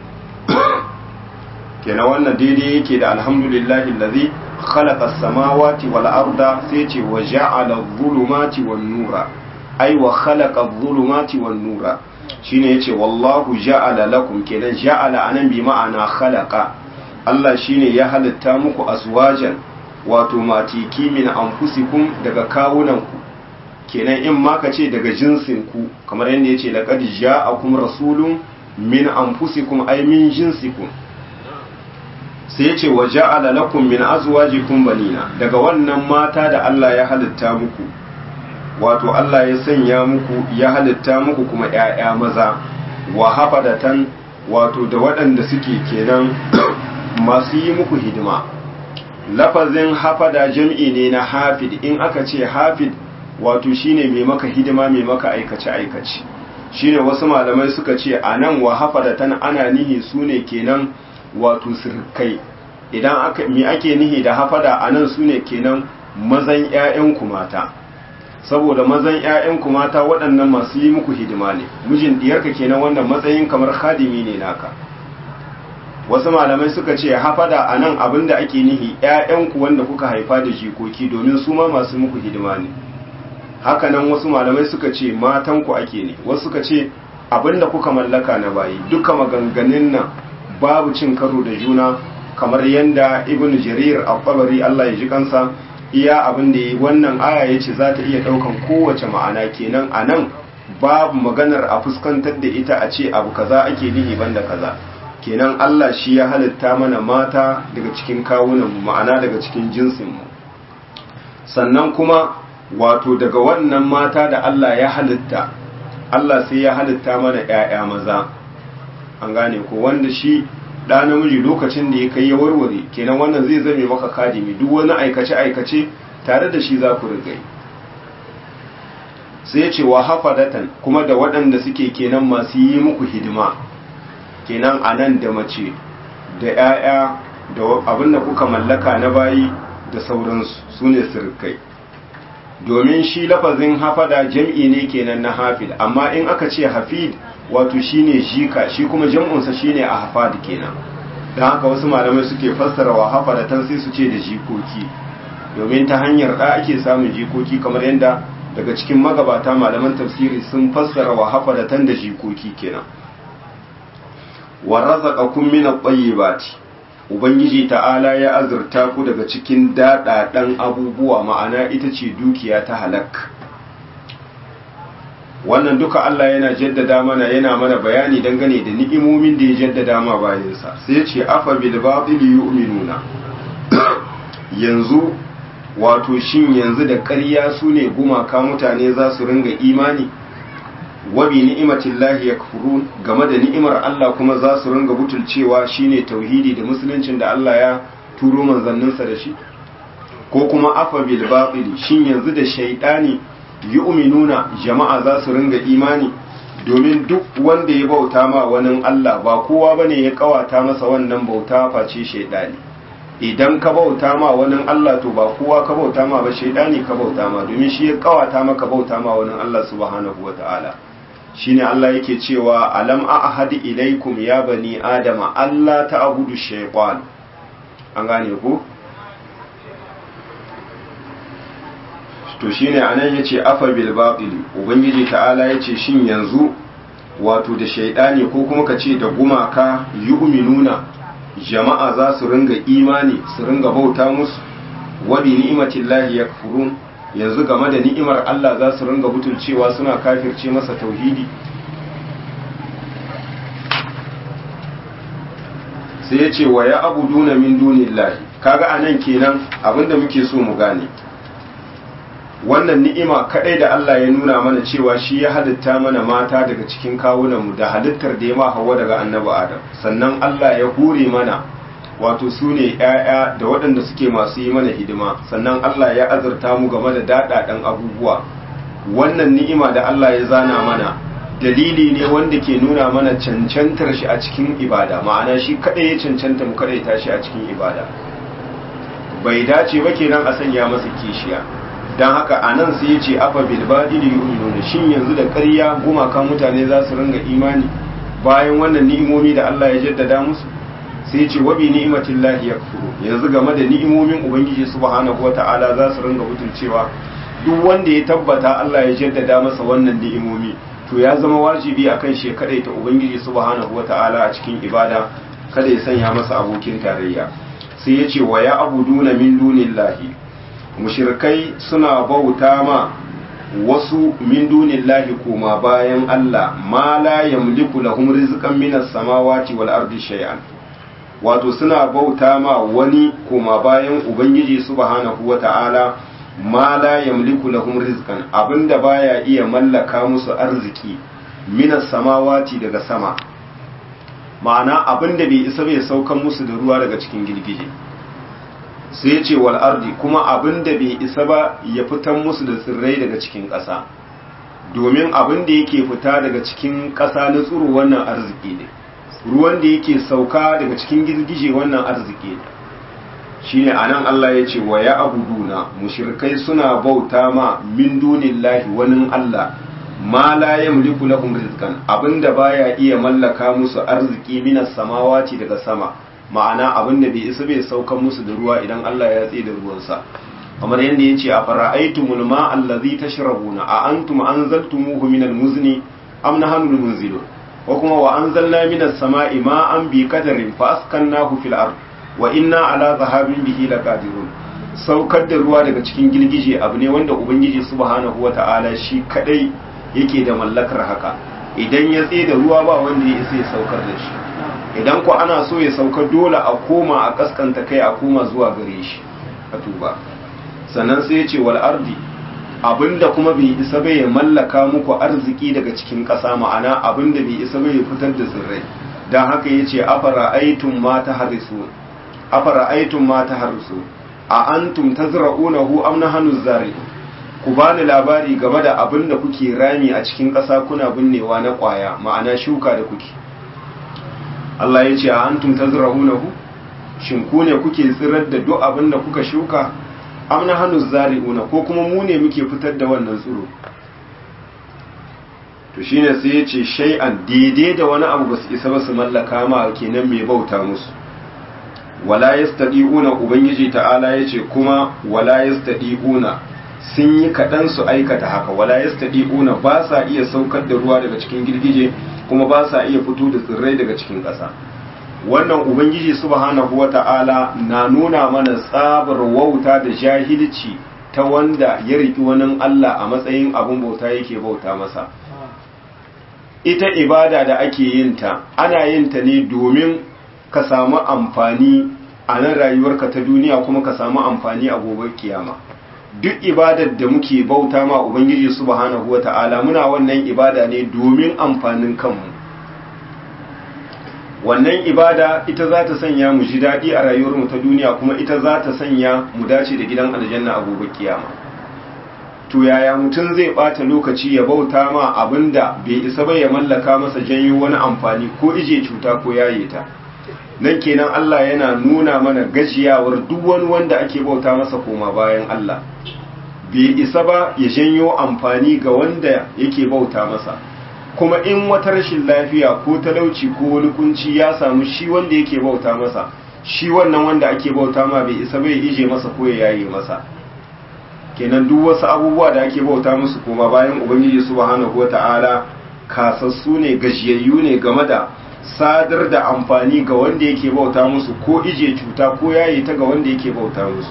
kenan wannan daidai yake da alhamdulillahi allazi khalaqa as-samawati wal arda sai ce waja'ala adh-dhulumati wan-nura ai wa khalaqa adh-dhulumati wan-nura shine yace wallahu ja'ala lakum kenan ja'ala anan bi ma'ana khalaqa Allah shine ya halitta muku azwajan wato matiki min anfusikum daga kawunanku kenan in ma ka ce daga jinsin ku kamar yadda yace laqad ja'akum rasulun min anfusikum ay min jinsikum sai yace wa ja'ala lakum min azwajikum banina daga wannan mata da Allah ya halitta muku wato Allah ya sanya muku ya halitta muku kuma ‘ya'ya maza wa hafadatan wato da waɗanda suke kenan masu yi muku hidima lafazin hafada jam'i ne na hafid in aka ce hafid wato shine mai maka hidima mai maka aikace-aikace shine wasu malamai suka ce a nan wa hafadatan ana nihi su ne kenan wato sirkai idan aka mi ake nihi da hafada a nan su ne kenan mazan ‘ya'yanku mata saboda mazan ‘ya'yanku mata waɗannan masu yi muku hidima ne mijin diyarka kenan wannan matsayin kamar khadimi ne naka wasu malamai suka ce hafada a nan abin da ake nihi ‘ya'yanku wanda kuka haifa da jikoki domin su ma masu muku hidima ne hakanan wasu malamai suka ce matanku ake ne wasu suka ce abin da kuka mallaka na bayi duka maganganun nan babu cin karo da juna kamar yadda ibn jarir al-tabari Allah ya ji kansa iya abin da wannan aya ya ce za ta iya ɗaukan kowace ma'ana kenan a nan babu maganar a fuskantar da ita a ce abu kaza ake nihi banda kaza kenan Allah shi ya halitta mana mata daga cikin kawunan ma'ana daga cikin jinsinmu sannan kuma wato daga wannan mata da Allah ya halitta Allah sai ya halitta mana ‘ya'ya maza an gane ko wanda shi ɗa namiji lokacin da ya kai ya warware kenan wannan zai zame maka kadimi duk wani aikace-aikace tare da shi za ku rigai sai ce wa hafadatan kuma da waɗanda suke kenan masu yi muku hidima kenan a nan da mace da 'ya'ya da abin da kuka mallaka na bayi da sauransu su ne sirkai domin shi lafazin hafada jam'i ne kenan na hafid amma in aka ce hafid wato shine jika shi kuma jam'unsa shine a hafad kenan don haka wasu malamai suke fassara wa hafadatan sai su ce da jikoki domin ta hanyar da ake samun jikoki kamar yadda daga cikin magabata malaman tafsiri sun fassara wa hafadatan da jikoki kenan wa razaqakum min at-tayyibati ubangiji ta'ala ya azurta ku daga cikin dadadan abubuwa ma'ana ita ce dukiya ta halak wannan duka Allah yana jaddada mana yana mana bayani dangane da ni'imomin da ya jaddada ma bayansa sai ya ce afa bil batil yu'minuna yanzu wato shin yanzu da ƙarya su ne gumaka mutane za su ringa imani wabi ni'imatillahi yakfurun game da ni'imar Allah kuma za su ringa butulcewa shine tauhidi da musuluncin da Allah ya turo manzanninsa da shi ko kuma afa bil batil shin yanzu da shaydani yu'minuna jama'a za su ringa imani domin duk wanda ya bauta ma wani Allah ba kowa bane ya kawata masa wannan bauta face shaydani idan ka bauta ma wani Allah to ba kowa ka bauta ma ba shaydani ka bauta ma domin shi ya kawata maka bauta ma wani Allah subhanahu wataala shine Allah yake cewa alam ahad ilaikum ya bani adama Allah ta'budu shaytan an gane ku to shine anan yace afa bil batil ubangiji ta'ala yace shin yanzu wato da shaydani ko kuma kace da gumaka yu'minuna jama'a za su ringa imani su ringa bauta musu wa bi ni'matillahi yakfurun yanzu game da ni'imar Allah za su ringa butulcewa suna kafirce masa tauhidi sai ya ce wa ya abuduna min dunillahi kaga anan kenan abinda muke so mu gane wannan ni'ima kadai da Allah ya nuna mana cewa shi ya halitta mana mata daga cikin kawunanmu da halittar da ya ma hawa daga annabi Adam sannan Allah ya hure mana wato su ne ‘ya'ya da waɗanda suke masu yi mana hidima sannan Allah ya azurta mu game da daɗaɗen abubuwa wannan ni'ima da Allah ya zana mana dalili ne wanda ke nuna mana cancantar shi a cikin ibada ma'ana shi kaɗai ya cancanta mu kaɗai tashi a cikin ibada bai dace ba kenan a sanya masa kishiya don haka a nan sai ya ce afa bilbadi da yu'minuna shin yanzu da ƙarya gumakan mutane za su ringa imani bayan wannan ni'imomi da Allah ya jaddada musu sai ce wabi ni'imatin lahi ya yanzu game da ni'imomin ubangiji subhanahu wata'ala za su ringa cewa duk wanda ya tabbata Allah ya jaddada masa wannan ni'imomi to ya zama wajibi akan shi kadai ta ubangiji subhanahu wata'ala a cikin ibada kada ya sanya masa abokin tarayya sai ya ce wa ya abuduna min dunillahi mushrikai suna bauta ma wasu min dunillahi koma bayan Allah ma la yamliku lahum rizqan minas samawati wal ardi shay'an wato suna bauta ma wani koma bayan ubangiji subhanahu wata'ala ma la yamliku lahum rizqan abinda baya iya mallaka musu arziki minas samawati daga sama ma'ana abinda bai isa bai saukan musu da ruwa daga cikin girgije sai ya ce wal ardi kuma abinda bai isa ba ya fitan musu da tsirrai daga cikin ƙasa domin abinda yake fita daga cikin ƙasa na tsiro wannan arziki ne ruwan da yake sauka daga cikin girgije wannan arziki ne shine anan Allah ya ce wa ya abuduna mushrikai suna bauta ma min dunillahi wani Allah ma la yamliku lahum rizqan abinda baya iya mallaka musu arziki minas samawati daga sama ma'ana abinda bai isa bai sauka musu da ruwa idan Allah ya tsaye da ruwansa kamar yadda ya ce a fara'aitumul ma allazi tashrabuna a antum anzaltumuhu minal muzni am nahnu munzilun ko kuma wa anzalna minas sama'i ma'an bi qadarin fa askannahu fil ard wa inna ala zahabin bihi laqadirun saukar da ruwa daga cikin girgije abu ne wanda ubangiji subhanahu wata'ala shi kadai yake da mallakar haka idan ya tsaye da ruwa ba wanda ya isa ya saukar da shi idan ko ana so ya sauka dole a koma a kaskanta kai a koma zuwa gare shi a tuba sannan sai ya ce wal ardi abinda kuma bai isa bai mallaka muku arziki daga cikin ƙasa ma'ana abinda bai isa bai fitar da tsirrai don haka ya ce afara aitun ma ta harisu afara aitun ma ta harisu a antum tazra'unahu am nahnu zari ku bani labari game da abin da kuke rami a cikin ƙasa kuna binnewa na ƙwaya ma'ana shuka da kuke Allah ya ce a antum tazra'unahu shin ku ne kuke tsirar da duk abin da kuka shuka amna hannu zari'una ko kuma mu ne muke fitar da wannan tsiro to shine sai ya ce shay'an daidai da wani abu ba su isa ba su mallaka ma kenan mai bauta musu wala yastadi'una ubangiji ta'ala yace kuma wala yastadi'una sun yi kaɗan su aikata haka wala yastadi'una ba sa iya saukar da ruwa daga cikin girgije kuma ba sa iya fito da tsirrai daga cikin ƙasa wannan ubangiji subhanahu wata'ala na nuna mana tsabar wauta da jahilci ta wanda ya riki wani Allah a matsayin abin bauta yake bauta masa ita ibada da ake yin ta ana yin ta ne domin ka samu amfani a nan rayuwarka ta duniya kuma ka samu amfani a gobe kiyama duk ibadar da muke bauta ma ubangiji subhanahu wata'ala muna wannan ibada ne domin amfanin kanmu wannan ibada ita za ta sanya mu ji daɗi a rayuwarmu ta duniya kuma ita za ta sanya mu dace da gidan aljanna a gobe kiyama to yaya mutum zai ɓata lokaci ya bauta ma abinda bai isa ba ya mallaka masa janyo wani amfani ko ije cuta ko yaye ta nan kenan Allah yana nuna mana gajiyawar duk wani wanda ake bauta masa koma bayan Allah bai isa ba ya janyo amfani ga wanda yake bauta masa kuma in wata rashin lafiya ko talauci ko wani kunci ya samu shi wanda yake bauta masa shi wannan wanda ake bauta ma bai isa bai ije masa ko ya yaye masa kenan duk wasu abubuwa da ake bauta musu koma bayan ubangiji subhanahu wata'ala kasassu ne gajiyayyu ne game da sadar da amfani ga wanda yake bauta musu ko ije cuta ko yayi ta ga wanda yake bauta musu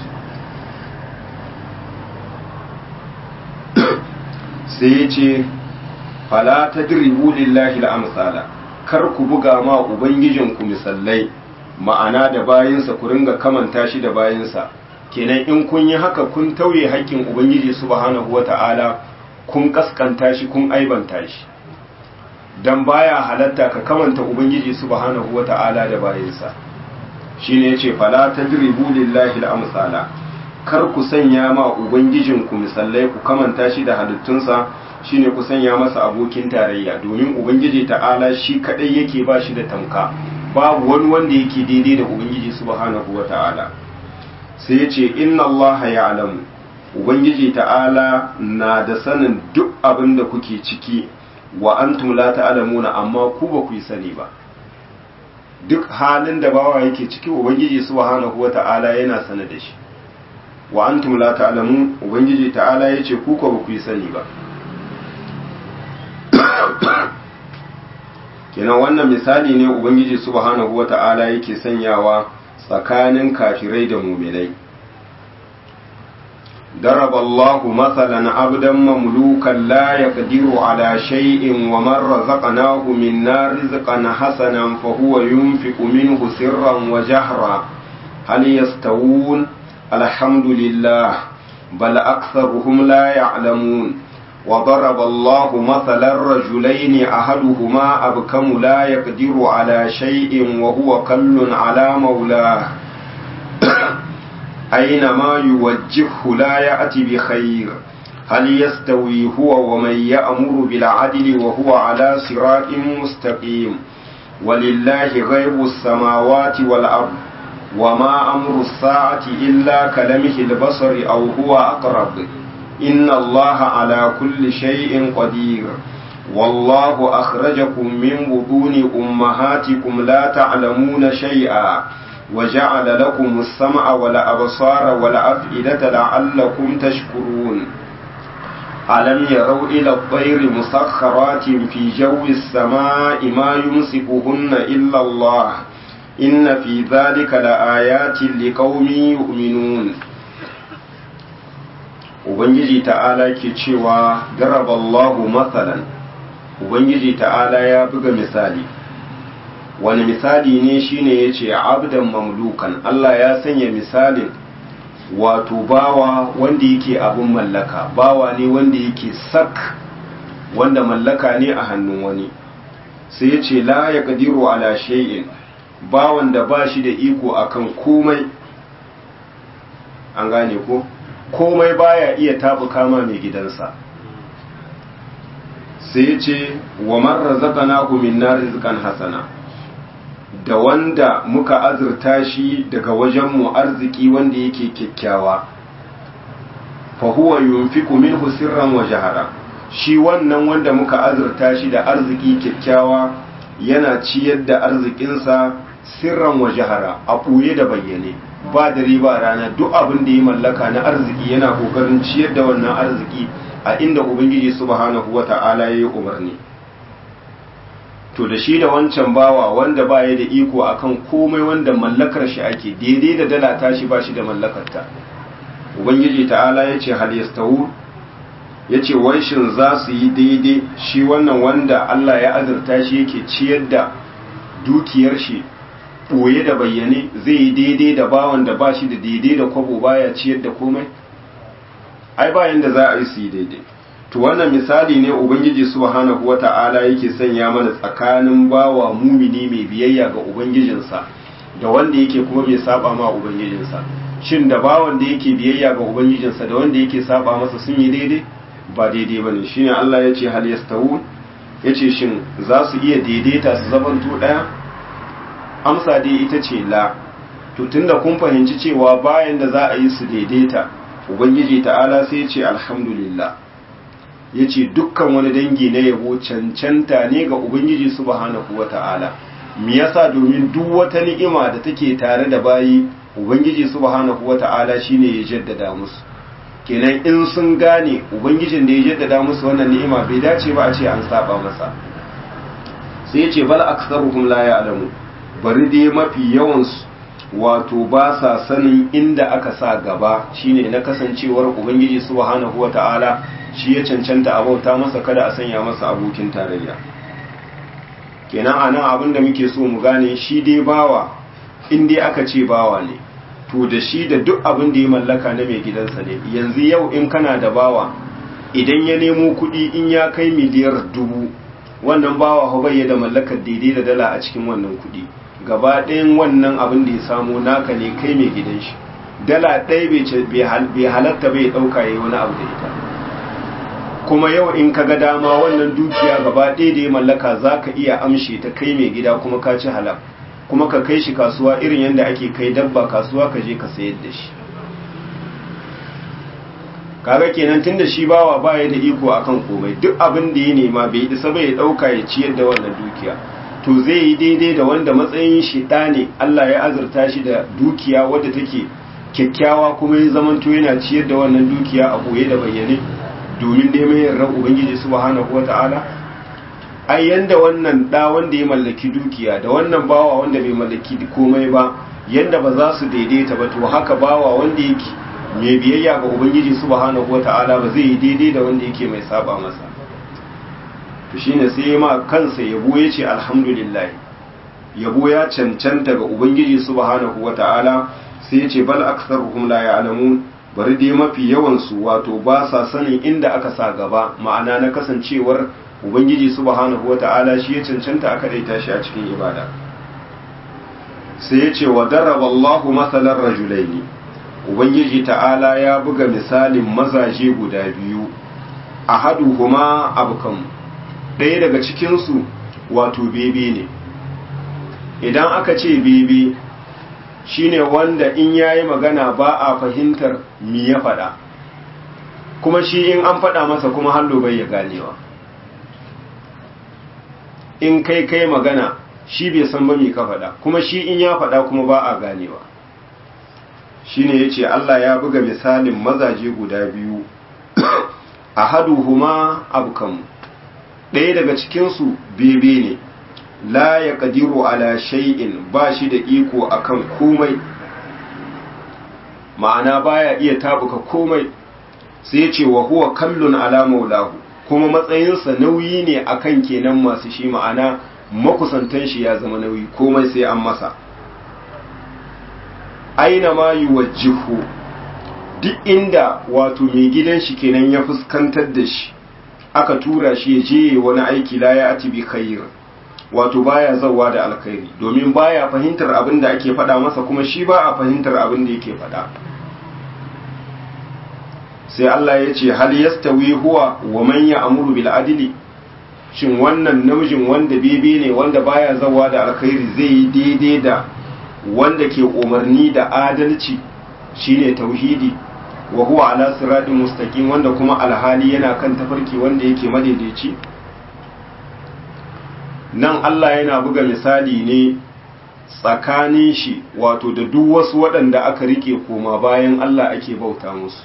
sai ya ce fala ta diribu lillahi al'amsala kar ku buga ma ubangijinku misallai ma'ana da bayinsa ku ringa kamanta shi da bayinsa kenan in kun yi haka kun tauye haƙƙin ubangiji subhanahu wata'ala kun kaskanta shi kun aibanta shi dan baya halatta ka kamanta ubangiji subhanahu wata'ala da bayinsa shine yace fala tadribu lillahi al-amsala kar ku sanya ma ubangijinku misallai ku kamanta shi da halittunsa shine ku sanya masa abokin tarayya domin ubangiji ta'ala shi kadai yake ba shi da tamka babu wani wanda yake daidai da ubangiji subhanahu wata'ala sai yace inna allaha ya'lamu ubangiji ta'ala na da sanin duk abin da kuke ciki wa antum la ta'lamuna amma ku ba ku yi sani ba duk halin da bawa yake ciki ubangiji subhanahu wata'ala yana sane da shi wa antum la ta'lamun ubangiji ta'ala yace ku ko ba ku yi sani ba kenan wannan misali ne ubangiji subhanahu wata'ala yake sanyawa tsakanin kafirai da mu'minai ضرب الله مثلا عبدا مملوكا لا يقدر على شيء ومن رزقناه منا رزقا حسنا فهو ينفق منه سرا وجهرا هل يستوون الحمد لله بل أكثرهم لا يعلمون وضرب الله مثلا رجلين أحدهما أبكم لا يقدر على شيء وهو كل على مولاه أينما يوجهه لا يأتي بخير هل يستوي هو ومن يأمر بالعدل وهو على صراط مستقيم ولله غيب السماوات والأرض وما أمر الساعة إلا كلمه البصر أو هو أقرب إن الله على كل شيء قدير والله أخرجكم من بطون أمهاتكم لا تعلمون شيئا وجعل لكم السمع والأبصار والأفئدة لعلكم تشكرون ألم يروا إلى الطير مسخرات في جو السماء ما يمسكهن إلا الله إن في ذلك لآيات لقوم يؤمنون Ubangiji ta'ala ke cewa daraballahu matsalan Ubangiji ta'ala ya buga misali wani misali ne shine ya ce abdan mamlukan Allah ya sanya misalin wato bawa wanda yake abin mallaka bawa ne wanda yake sak wanda mallaka ne a hannun wani sai ya ce la ya kadiru ala shay'in bawan da ba shi da iko akan komai an gane ko komai baya iya tabu kama mai gidansa sai ya ce wa man razaqnahu minna rizqan hasana da wanda muka azurta shi daga wajenmu arziki wanda yake kyakkyawa fa huwa yunfiqu minhu sirran wa jahara shi wannan wanda muka azurta shi da arziki kyakkyawa yana ciyar da arzikinsa sirran wa jahara a ɓoye da bayyane ba da riba rana duk abin da ya mallaka na arziki yana kokarin ciyar da wannan arziki a inda ubangiji subhanahu wata'ala ya yi umarni to da shi da wancan bawa wanda ba ya da iko akan komai wanda mallakar shi ake daidai da dala tashi ba shi da mallakarta ubangiji ta'ala ya ce hal yastawu ya ce wanshin za su yi daidai shi wannan wanda Allah ya azurta shi yake ciyar da dukiyar shi ɓoye da bayyane zai yi daidai da bawan da ba shi da daidai da kwabo baya ciyar da komai ai bayan da za a yi su yi daidai to wannan misali ne ubangiji subhanahu wata'ala yake sanya mana tsakanin bawa mumini mai biyayya ga ubangijinsa da wanda yake kuma mai saba ma ubangijinsa shin da bawan da yake biyayya ga ubangijinsa da wanda yake saba masa sun yi daidai ba daidai bane shine Allah ya ce hal yastawu yace shin za su iya daidaita su zamanto daya amsa dai ita ce la to tunda kun fahimci cewa bayan da za a yi su daidaita ubangiji ta'ala sai ya ce alhamdulillah ya ce dukkan wani dangi na yabo cancanta ne ga ubangiji subhanahu wa ta'ala me yasa domin duk wata ni'ima da take tare da bayi ubangiji subhanahu wa ta'ala shine ya jaddada musu kenan in sun gane ubangijin da ya jaddada musu wannan ni'ima bai dace ba a ce an saba masa sai ya ce bal aktsaruhum la ya'lamu bari dai mafi yawansu wato ba sa sanin inda aka sa gaba shine na kasancewar ubangiji subhanahu wata'ala shi ya cancanta a bauta masa kada a sanya masa abokin tarayya kenan anan abin da muke so mu gane shi dai bawa in dai aka ce bawa ne to da shi da duk abin da ya mallaka na mai gidansa ne yanzu yau in kana da bawa idan ya nemo kuɗi in ya kai miliyar dubu wannan bawa ho bai da mallakar daidai da dala a cikin wannan kuɗi gaba ɗayan wannan abin da ya samu naka ne kai mai gidan shi dala ɗaya bai halatta bai ɗauka ya yi wani abu da ita kuma yau in ka ga dama wannan dukiya gaba ɗaya da ya mallaka za ka iya amshe ta kai mai gida kuma ka ci halal kuma ka kai shi kasuwa irin yadda ake kai dabba kasuwa ka je ka sayar da shi kaga kenan tunda shi bawa baya da iko akan komai duk abin da ya nema bai isa bai ɗauka ya ciyar da wannan dukiya to zai yi daidai da wanda matsayin shi ɗa ne Allah ya azurta shi da dukiya wadda take kyakkyawa kuma ya zamanto yana ciyar da wannan dukiya a koye da bayyane domin neman yardan ubangiji subhanahu wata'ala ai yanda wannan ɗa wanda ya mallaki dukiya da wannan bawa wanda bai mallaki komai ba yanda ba za su daidaita ba to haka bawa wanda yake mai biyayya ga ubangiji subhanahu wata'ala ba zai yi daidai da wanda yake mai saba masa to shine sai ma kansa yabo ya ce alhamdulillah yabo ya cancanta ga ubangiji subhanahu wata'ala sai ya ce bal aktsaruhum la ya'lamun bari dai mafi yawan su wato ba sa sanin inda aka sa gaba ma'ana na kasancewar ubangiji subhanahu wata'ala shi ya cancanta aka daita shi a cikin ibada sai ya ce wa daraba Allahu masalan rajulaini ubangiji ta'ala ya buga misalin mazaje guda biyu ahaduhuma abkam ɗaya daga cikinsu wato bebe ne idan aka ce bebe shine wanda in yayi magana ba a fahimtar mi ya faɗa kuma shi in an faɗa masa kuma hallo bai ya ganewa in kai kai magana shi bai san ba mi ka faɗa kuma shi in ya faɗa kuma ba a ganewa shine yace Allah ya buga misalin mazaje guda biyu ahaduhuma abkam ɗaya daga cikinsu bebe ne la ya ƙadiru ala shay'in ba shi da iko akan komai ma'ana baya iya tabuka komai sai ce wa huwa kallun ala maulahu kuma matsayinsa nauyi ne akan kenan masu shi ma'ana makusantan shi ya zama nauyi komai sai an masa aina ma yuwajjihu duk inda wato mai gidan shi kenan ya fuskantar da shi aka tura shi ya je wani aiki la ya ati bi khair wato baya zawa da alkhairi domin baya fahimtar abin da ake faɗa masa kuma shi ba a fahimtar abin da yake faɗa sai Allah ya ce hal yastawi huwa wa man ya'muru bil adli shin wannan namijin wanda bebe ne wanda baya zawa da alkhairi zai yi daidai da wanda ke umarni da adalci shine tauhidi wa huwa ala siratin mustaqim wanda kuma alhali yana kan tafarki wanda yake madaidaici nan Allah yana buga misali ne tsakanin shi wato da duk wasu waɗanda aka rike koma bayan Allah ake bauta musu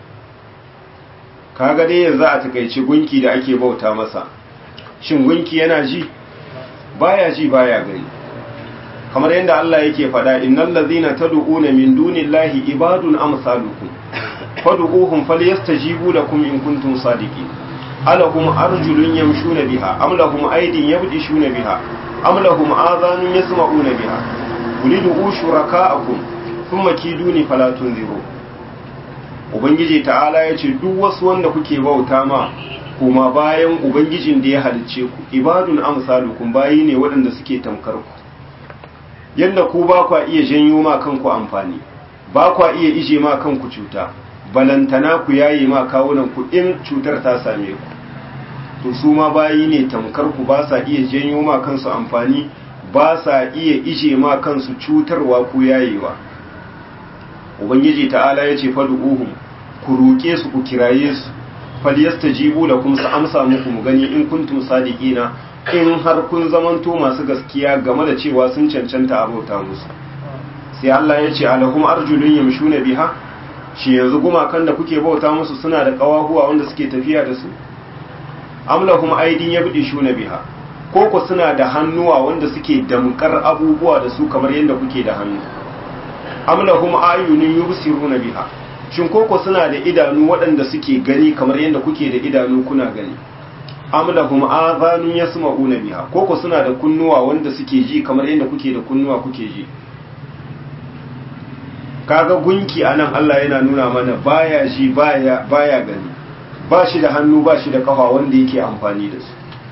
kaga dai yanzu a takaice gunki da ake bauta masa shin gunki yana ji baya ji baya gani kamar yadda Allah yake faɗa innal ladzina tad'una min dunillahi ibadun amsalukum fad'uhum falyastajibu lakum in kuntum sadiqin alahum arjulun yamshuna biha am lahum aydin yabdishuna biha am lahum adhanun yasma'una biha ulidu shuraka'akum thumma kiduni fala tunziru ubangiji ta'ala yace duk wasu wanda kuke bauta ma kuma bayan ubangijin da ya halicce ku ibadun amsalukum bayi ne waɗanda suke tamkar ku yadda ku ba kwa iya janyo ma kanku amfani ba kwa iya ije ma kanku cuta balantana ku yayi ma kawunan ku in cutar ta same ku to su ma bayi ne tamkar ku ba sa iya janyo ma kansu amfani ba sa iya ije ma kansu cutarwa ko yayewa ubangiji ta'ala ya ce fadu'uhum ku roƙe su ku kiraye su falyastajibu lakum su amsa muku mu gani in kuntum sadiqina in har kun zamanto masu gaskiya game da cewa sun cancanta abauta musu sai Allah ya ce alahum arjulun yamshuna biha shi yanzu gumakan da kuke bauta musu suna da kawahuwa wanda suke tafiya da su amlahum aidin yabdishuna biha ko ku suna da hannuwa wanda suke damkar abubuwa da su kamar yadda kuke da hannu amlahum ayunun yubsiruna biha shin ko ku suna da idanu waɗanda suke gani kamar yadda kuke da idanu kuna gani amlahum adhanun yasma'una biha ko ku suna da kunnuwa wanda suke ji kamar yadda kuke da kunnuwa kuke ji kaga gunki anan Allah yana nuna mana baya ji baya baya gani ba shi da hannu ba shi da kafa wanda yake amfani da su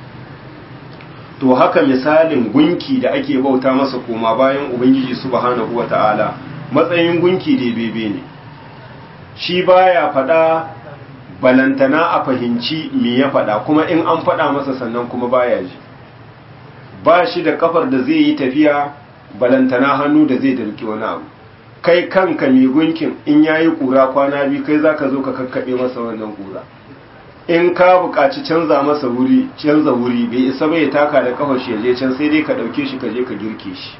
to haka misalin gunki da ake bauta masa koma bayan ubangiji subhanahu wata'ala matsayin gunki da bebe ne shi baya fada balantana a fahimci me ya fada kuma in an fada masa sannan kuma baya ji ba shi da kafar da zai yi tafiya balantana hannu da zai dalki wani abu kai kanka mai gunkin in yayi kura kwana biyu kai zaka zo ka kakkaɓe masa wannan kura in ka buƙaci canza masa wuri canza wuri bai isa bai taka da kafar shi je can sai dai ka ɗauke shi ka je ka girke shi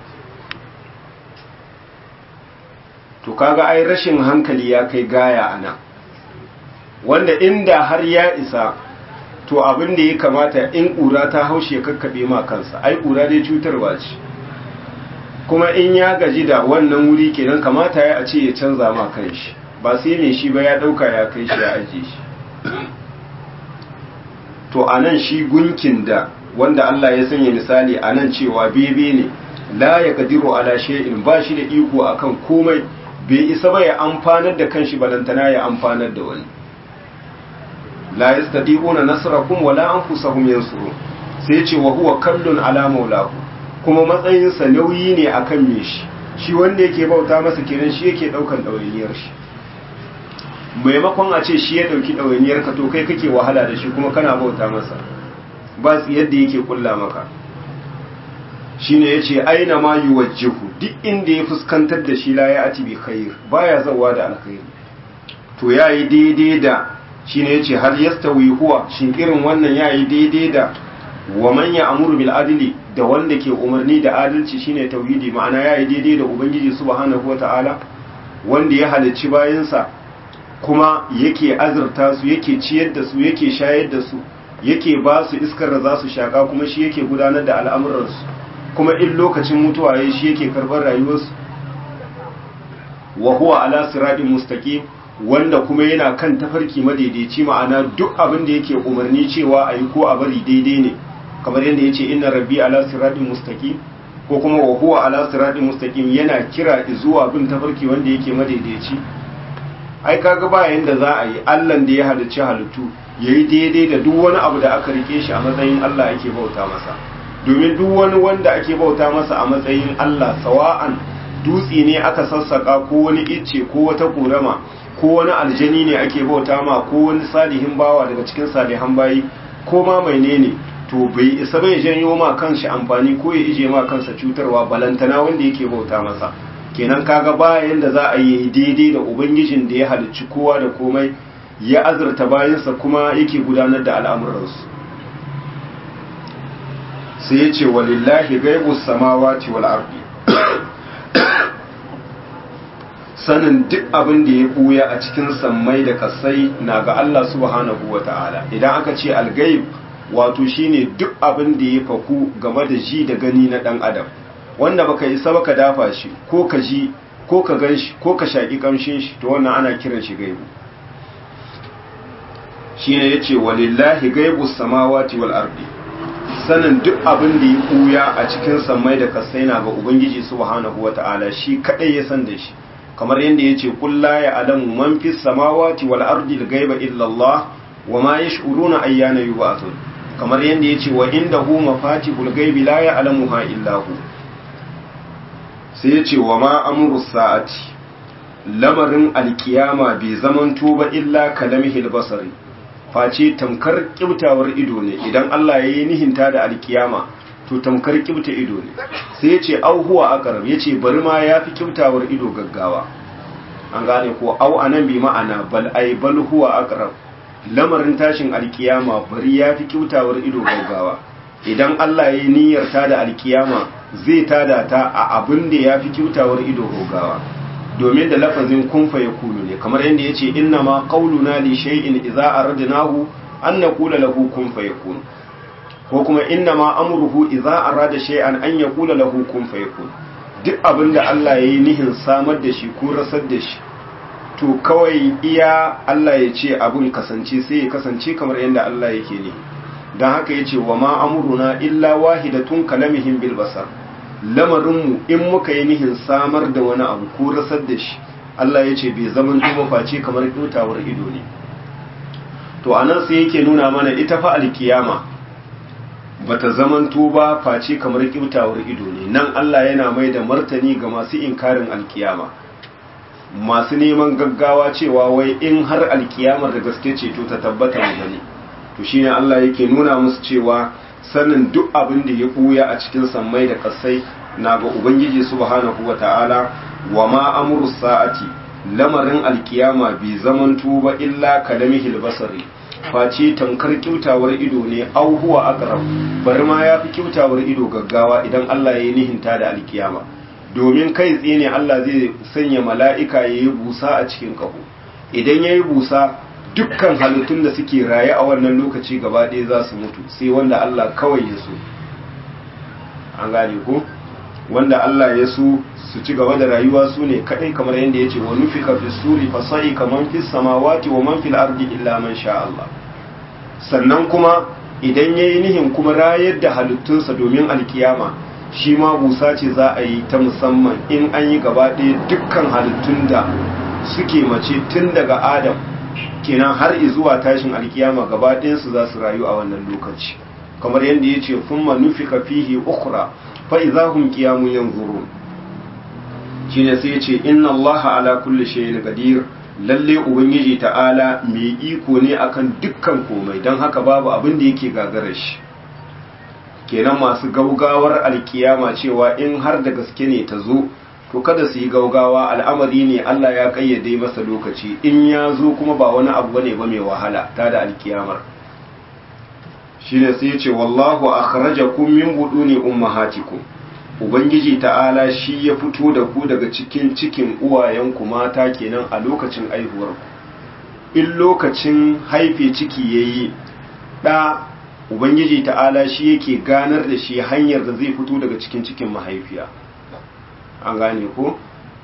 to kaga ai rashin hankali ya kai gaya a nan wanda inda har ya isa to abin da ya kamata in ƙura ta haushe kakkaɓe ma kansa ai ƙura dai cutarwa ce kuma in ya gaji da wannan wuri kenan kamata ya a ce ya canza ma kanshi ba sai mai shi ba ya ɗauka ya kai shi ya ajiye shi to a nan shi gunkin da wanda Allah ya sanya misali a nan cewa bebe ne la ya kadiru ala shay'in ba shi da iko akan komai bai isa ba ya amfanar da kanshi balantana ya amfanar da wani la yastati'una nasrakum wala anfusahum yansurun sai ce wa huwa kallun ala maulahu kuma matsayin sa nauyi ne akan me shi shi wanda yake bauta masa kenan shi yake daukan dawainiyar shi maimakon a ce shi ya dauki dawainiyar ka to kai kake wahala da shi kuma kana bauta masa ba su yadda yake kulla maka shine yace aina ma yuwajjihu duk inda ya fuskantar da shi la ya ati bi khair baya zawa da alkhairi to yayi daidai da shine yace har yastawi huwa shin irin wannan yayi daidai da wa man ya'muru bil adli da wanda ke umarni da adalci shine tauhidi ma'ana yayi daidai da ubangiji subhanahu wata'ala wanda ya halicci bayansa kuma yake azurta su yake ciyar da su yake shayar da su yake ba su iskar da za su shaka kuma shi yake gudanar da al'amuransu kuma in lokacin mutuwa ya shi yake karɓar rayuwarsu wa huwa ala siratin mustaqim wanda kuma yana kan tafarki madaidaici ma'ana duk abin da yake umarni cewa a yi ko a bari daidai ne kamar yadda ya ce inna rabbi ala siratin mustaqim ko kuma wa huwa ala siratin mustaqim yana kira zuwa bin tafarki wanda yake madaidaici ai kaga ba yanda za a yi Allah da ya halicci halittu yayi daidai da duk wani abu da aka rike shi a matsayin Allah ake bauta masa domin duk wani wanda ake bauta masa a matsayin Allah sawa'an dutse ne aka sassaka ko wani icce ko wata korama ko wani aljani ne ake bauta ma ko wani salihin bawa daga cikin salihan bayi ko ma mai ne to to bai isa bai janyo ma kanshi amfani ko ya ije ma kansa cutarwa balantana wanda yake bauta masa kenan kaga bayan da za a yi daidai da ubangijin da ya halicci kowa da komai ya azurta bayansa kuma yake gudanar da al'amuransu sai ya ce walillahi gaibu samawati wal ardi sanin duk abin da ya buya a cikin sammai da kasai na ga Allah subhanahu wa ta'ala idan aka ce algaib wato shine duk abin da ya faku game da ji da gani na dan adam wanda baka isa baka dafa shi ko ka ji ko ka gan shi ko ka shaki kamshin shi to wannan ana kiran shi gaibu shine yace walillahi gaibu samawati wal ardi sanin duk abin da ya buya a cikin sammai da kasai na ga ubangiji subhanahu wa ta'ala shi kadai ya san da shi kamar yadda ya ce kulla ya alamu man fi samawati wal ardi gaiba illa Allah wa ma yash'uruna ayyana yub'athun kamar yadda ya ce wa indahu mafatihul gaibi la ya'lamuha illa hu sai ya ce wa ma amru sa'ati lamarin alkiyama bai zaman tuba illa kalamihil basari face tamkar kibtawar ido ne idan Allah ya yi nihinta da alkiyama to tamkar kibta ido ne sai ya ce au huwa aqrab ya ce bari ma ya fi kibtawar ido gaggawa an gane ko au anan bi ma'ana bal ai bal huwa aqrab lamarin tashin alkiyama bari ya fi kibtawar ido gaggawa idan Allah ya yi niyyar ta da alkiyama zai tada ta a abin da ya fi kibtawar ido gaggawa domin da lafazin kun fa yakunu ne kamar yadda yace inna ma qauluna li shay'in idza aradnahu an naqula lahu kun fa yakun ko kuma inna ma amruhu idza arada shay'an an yaqula lahu kun fayakun duk abinda Allah yayi nihin samar da shi ko rasar da shi to kawai iya Allah ya ce abin kasance sai ya kasance kamar yadda Allah yake ne dan haka yace wa ma amruna illa wahidatun kalamihim bil basar lamarin mu in muka yi nihin samar da wani abu ko rasar da shi Allah ya ce bai zaman duba face kamar kyautawar ido ne to anan sai yake nuna mana ita fa alkiyama bata zamanto ba face kamar kyautawar ido ne nan Allah yana mai da martani ga masu inkarin alkiyama masu neman gaggawa cewa wai in har alkiyamar da gaske ce to ta tabbata mu gani to shine Allah yake nuna musu cewa sanin duk abin da ya buya a cikin sammai da kasai na ga ubangiji subhanahu wata'ala wa ma amru sa'ati lamarin alkiyama bi zamanto ba illa kalamihil basari face tamkar kyautawar ido ne au huwa aqrab bari ma yafi kyautawar ido gaggawa idan Allah ya yi nihinta da alkiyama domin kai tsaye ne Allah zai sanya mala'ika ya yi busa a cikin kaho idan ya yi busa dukkan halittun da suke raye a wannan lokaci gaba ɗaya za su mutu sai wanda Allah kawai ya so an gane ko wanda Allah ya so su ci gaba da rayuwa su ne kadai kamar yadda ya ce wa nufika fi suri fa sai kaman fi samawati wa man fil ardi illa man sha Allah sannan kuma idan yayi nihin kuma rayar da halittunsa domin alkiyama shi ma busa ce za a yi ta musamman in an yi gaba ɗaya dukkan halittun da suke mace tun daga adam kenan har zuwa tashin alkiyama gaba ɗayansu za su rayu a wannan lokaci kamar yadda ya ce thumma nufika fihi ukhra fa idahum qiyamun yanzurun shine sai ya ce inna allaha ala kulli shay'in qadir lalle ubangiji ta'ala mai iko ne akan dukkan komai don haka babu abin da yake gagarar shi kenan masu gaugawar alkiyama cewa in har da gaske ne ta zo to kada su yi gaugawa al'amari ne Allah ya kayyade masa lokaci in ya zo kuma ba wani abu bane ba mai wahala ta da alkiyamar shine sai ya ce wallahu akhrajakum min buduni ummahatikum ubangiji ta'ala shi ya fito da ku daga cikin cikin uwayenku mata kenan a lokacin aihuwarku in lokacin haife ciki yayi da ubangiji ta'ala shi yake ganar da shi hanyar da zai fito daga cikin cikin mahaifiya an gane ko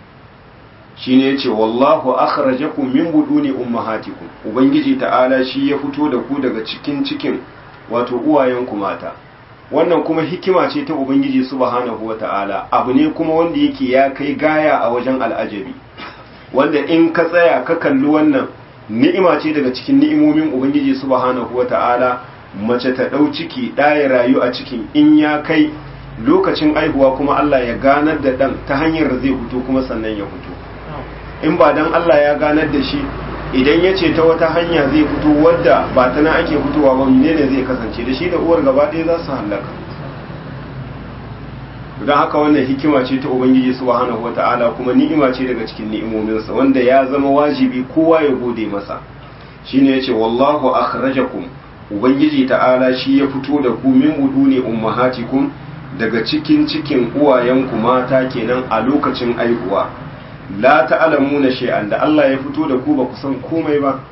shine yace wallahu akhrajakum min buduni ummahatikum ubangiji ta'ala shi ya fito da ku daga cikin cikin wato uwayenku mata wannan kuma hikima ce ta ubangiji subhanahu wata'ala abu ne kuma wanda yake ya kai gaya a wajen al'ajabi wanda in ka tsaya ka kalli wannan ni'ima ce daga cikin ni'imomin ubangiji subhanahu wata'ala mace ta ɗau ciki ɗaya rayu a cikin in ya kai lokacin aihuwa kuma Allah ya ganar da ɗan ta hanyar da zai fito kuma sannan ya fito in ba dan Allah ya ganar da shi idan ya ce ta wata hanya zai fito wadda ba ta na ake fitowa ba menene zai kasance da shi da uwar gaba ɗaya za su hallaka don haka wannan hikima ce ta ubangiji subhanahu wata'ala kuma ni'ima ce daga cikin ni'imominsa wanda ya zama wajibi kowa ya gode masa shine yace wallahu akhrajakum ubangiji ta'ala shi ya fito da ku min uduni ummahatikum daga cikin cikin uwayenku mata kenan a lokacin aihuwa la ta'lamuna shay'an da Allah ya fito da ku ba ku san komai ba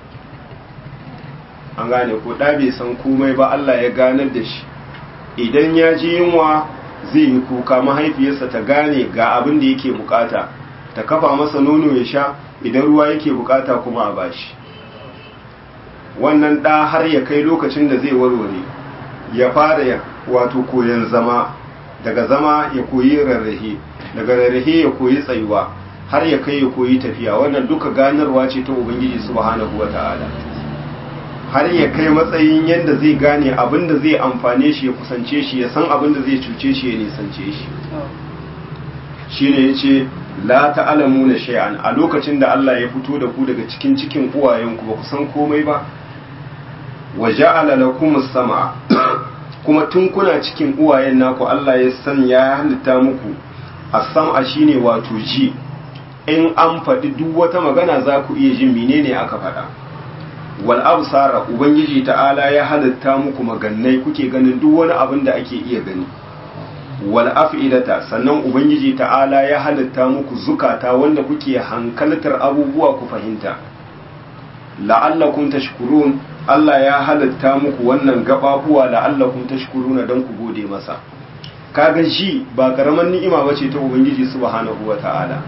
an gane ko da bai san komai ba Allah ya ganar da shi idan ya ji yunwa zai yi kuka mahaifiyarsa ta gane ga abin da yake bukata ta kafa masa nono ya sha idan ruwa yake bukata kuma a bashi wannan ɗa har ya kai lokacin da zai warware ya fara wato koyon zama daga zama ya koyi rarrahe daga rarrahe ya koyi tsayuwa har ya kai ya koyi tafiya wannan duka ganarwa ce ta ubangiji subhanahu wata'ala har ya kai matsayin yadda zai gane abin da zai amfane shi ya kusance shi ya san abin da zai cuce shi ya nisance shi shine yace la ta'lamuna shay'an a lokacin da Allah ya fito da ku daga cikin cikin uwayenku ba ku san komai ba wa ja'ala lakumus sam'a kuma tun kuna cikin uwayen naku Allah ya san ya halitta muku as-sam'a shine wato ji in an faɗi duk wata magana za ku iya jin menene aka faɗa wal absara ubangiji ta'ala ya halitta muku magannai kuke ganin duk wani abin da ake iya gani wal af'idata sannan ubangiji ta'ala ya halitta muku zukata wanda kuke hankaltar abubuwa ku fahimta la'allakum tashkurun Allah ya halitta muku wannan gababuwa la'allakum tashkuruna dan ku gode masa kaga shi ba karaman ni'ima bace ta ubangiji subhanahu wata'ala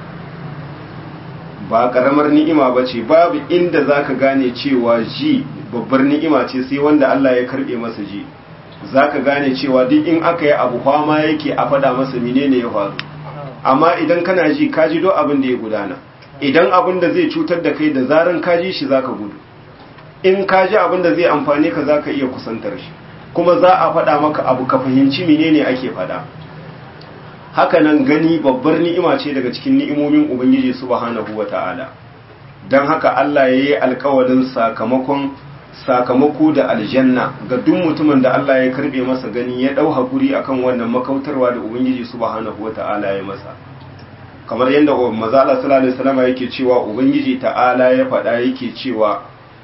ba karamar ni'ima bace babu inda zaka gane cewa ji babbar ni'ima ce sai wanda Allah ya karbe masa ji zaka gane cewa duk in aka yi abu fama yake a fada masa menene ya faru amma idan kana ji ka ji do abin da ya gudana idan abin da zai cutar da kai da zaran ka ji shi zaka gudu in ka ji abin da zai amfane ka zaka iya kusantar shi kuma za a faɗa maka abu ka fahimci menene ake faɗa haka nan gani babbar ni'ima ce daga cikin ni'imomin ubangiji subhanahu wata'ala don haka Allah ya yi alkawalin sakamakon sakamako da aljanna ga duk mutumin da Allah ya karbe masa gani ya dau hakuri akan wannan makautarwa da ubangiji subhanahu wata'ala ya masa kamar yadda manzo Allah sallallahu alaihi wasallam yake cewa ubangiji ta'ala ya faɗa yake cewa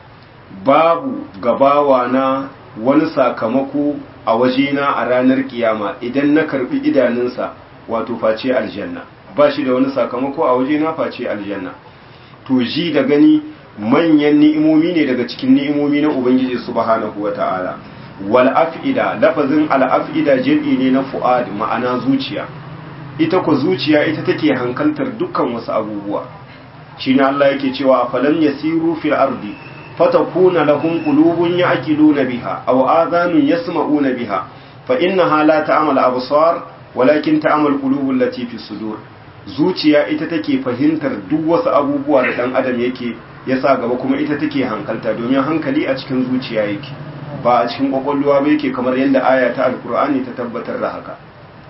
babu gabawa na wani sakamako a wajena a ranar kiyama idan na karbi idanunsa wato face aljanna ba shi da wani sakamako a wajena face aljanna to ji da gani manyan ni'imomi ne daga cikin ni'imomi na ubangiji subhanahu wata'ala wal af'ida lafazin al af'ida jam'i ne na fu'ad ma'ana zuciya ita ko zuciya ita take hankaltar dukkan wasu abubuwa shine Allah yake cewa falam yasiru fil ardi fatakuna lahum qulubun ya'qiluna biha aw adhanun yasma'una biha fa innaha la ta'mal absar walakin ta'mal qulubul lati fi sudur zuciya ita take fahimtar duk wasu abubuwa da dan adam yake yasa gaba kuma ita take hankalta domin hankali a cikin zuciya yake ba a cikin kwakwalwa ba yake kamar yadda aya ta alkur'ani ta tabbatar da haka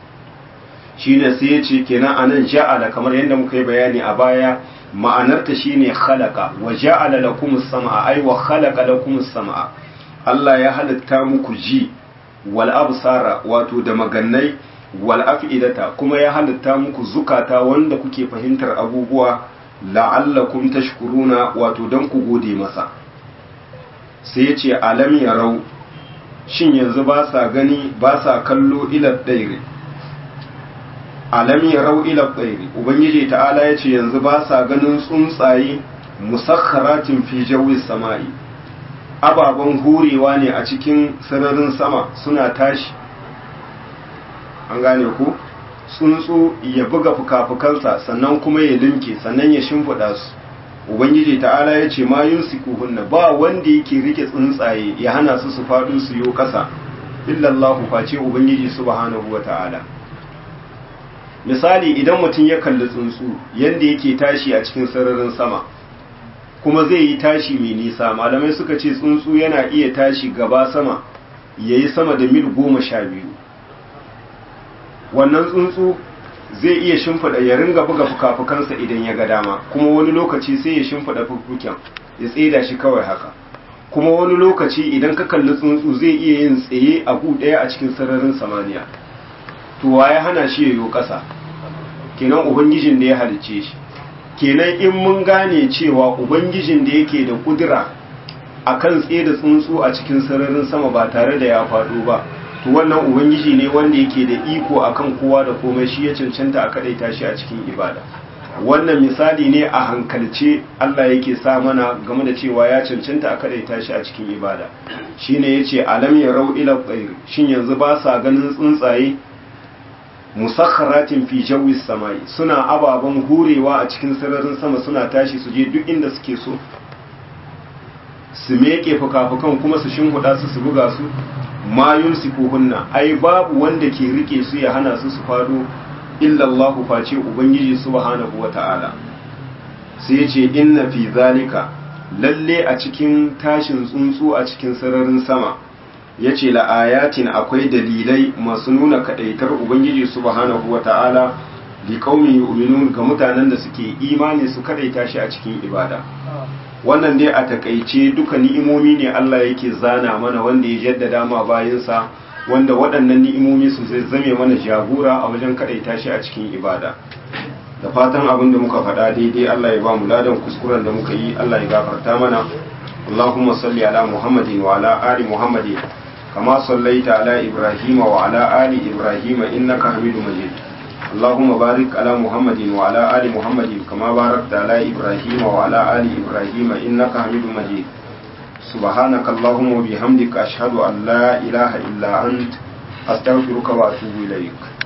shine sai ya ce kenan anan ja'ala kamar yadda muka yi bayani a baya ma'anarta shine khalaqa wa ja'ala lakum as-sam'a ay wa khalaqa lakum as-sam'a Allah ya halitta muku ji wal absara wato da magannai wal af'idata kuma ya halitta muku zukata wanda kuke fahimtar abubuwa la'allakum tashkuruna wato dan ku gode masa sai ya ce alam yarau shin yanzu ba sa gani ba sa kallo ila daire alam yarau ila daire ubangiji ta'ala ya ce yanzu ba sa ganin tsuntsaye musakharatin fi jawi samai ababen hurewa ne a cikin sararin sama suna tashi an gane ku tsuntsu ya buga fuka-fukansa sannan kuma ya limke sannan ya shimfiɗa su ubangiji ta'ala ya ce ma yin hunna ba wanda yake rike tsuntsaye ya hana su su faɗo su yi ƙasa illallahu face ubangiji subhanahu wa ta'ala misali idan mutum ya kalli tsuntsu yadda yake tashi a cikin sararin sama kuma zai yi tashi mai nisa malamai suka ce tsuntsu yana iya tashi gaba sama ya yi sama da mil goma sha biyu wannan tsuntsu zai iya shimfida ya ringa buga fukafukansa idan ya ga dama kuma wani lokaci sai ya shimfida fukuken ya tseda shi kawai haka kuma wani lokaci idan ka kalli tsuntsu zai iya yin tsaye a gu ɗaya a cikin sararin samaniya to ya hana shi ya yi ƙasa kenan ubangijin da ya halicce shi kenan in mun gane cewa ubangijin da yake da kudura akan tsaye da tsuntsu a cikin sararin sama ba tare da ya faɗo ba to wannan ubangiji ne wanda yake da iko akan kowa da komai shi ya cancanta a kadaita shi a cikin ibada wannan misali ne a hankalce Allah yake sa mana game da cewa ya cancanta a kadaita shi a cikin ibada shine yace alam yarau ila tsair shin yanzu ba sa ganin tsuntsaye musakharatin fi jawi samai suna ababen hurewa a cikin sararin sama suna tashi su je duk inda suke so su meke fuka-fukan kuma su shinhuda su su buga su mayun hunna ai babu wanda ke rike su ya hana su su fado illallahu face ubangiji subhanahu wata'ala sai ya ce inna fi zalika lalle a cikin tashin tsuntsu a cikin sararin sama ya ce la'ayatin akwai dalilai masu nuna kadaitar ubangiji subhanahu wata'ala li qaumi yu'minun ga mutanen da suke imani su kadaita shi a cikin ibada wannan dai a takaice duka ni'imomi ne Allah yake zana mana wanda ya jaddada ma bayansa wanda waɗannan ni'imomi su zai zame mana jagora a wajen kadaita shi a cikin ibada da fatan abin da muka faɗa daidai Allah ya ba mu ladan kuskuren da muka yi Allah ya gafarta mana Allahumma salli ala Muhammadin wa ala ali Muhammadin kama sallaita ala Ibrahim wa ala ali Ibrahim innaka Hamidum Majid اللهم بارك على محمد وعلى آل محمد كما باركت على إبراهيم وعلى آل إبراهيم إنك حميد مجيد سبحانك اللهم وبحمدك أشهد أن لا إله إلا أنت أستغفرك وأتوب إليك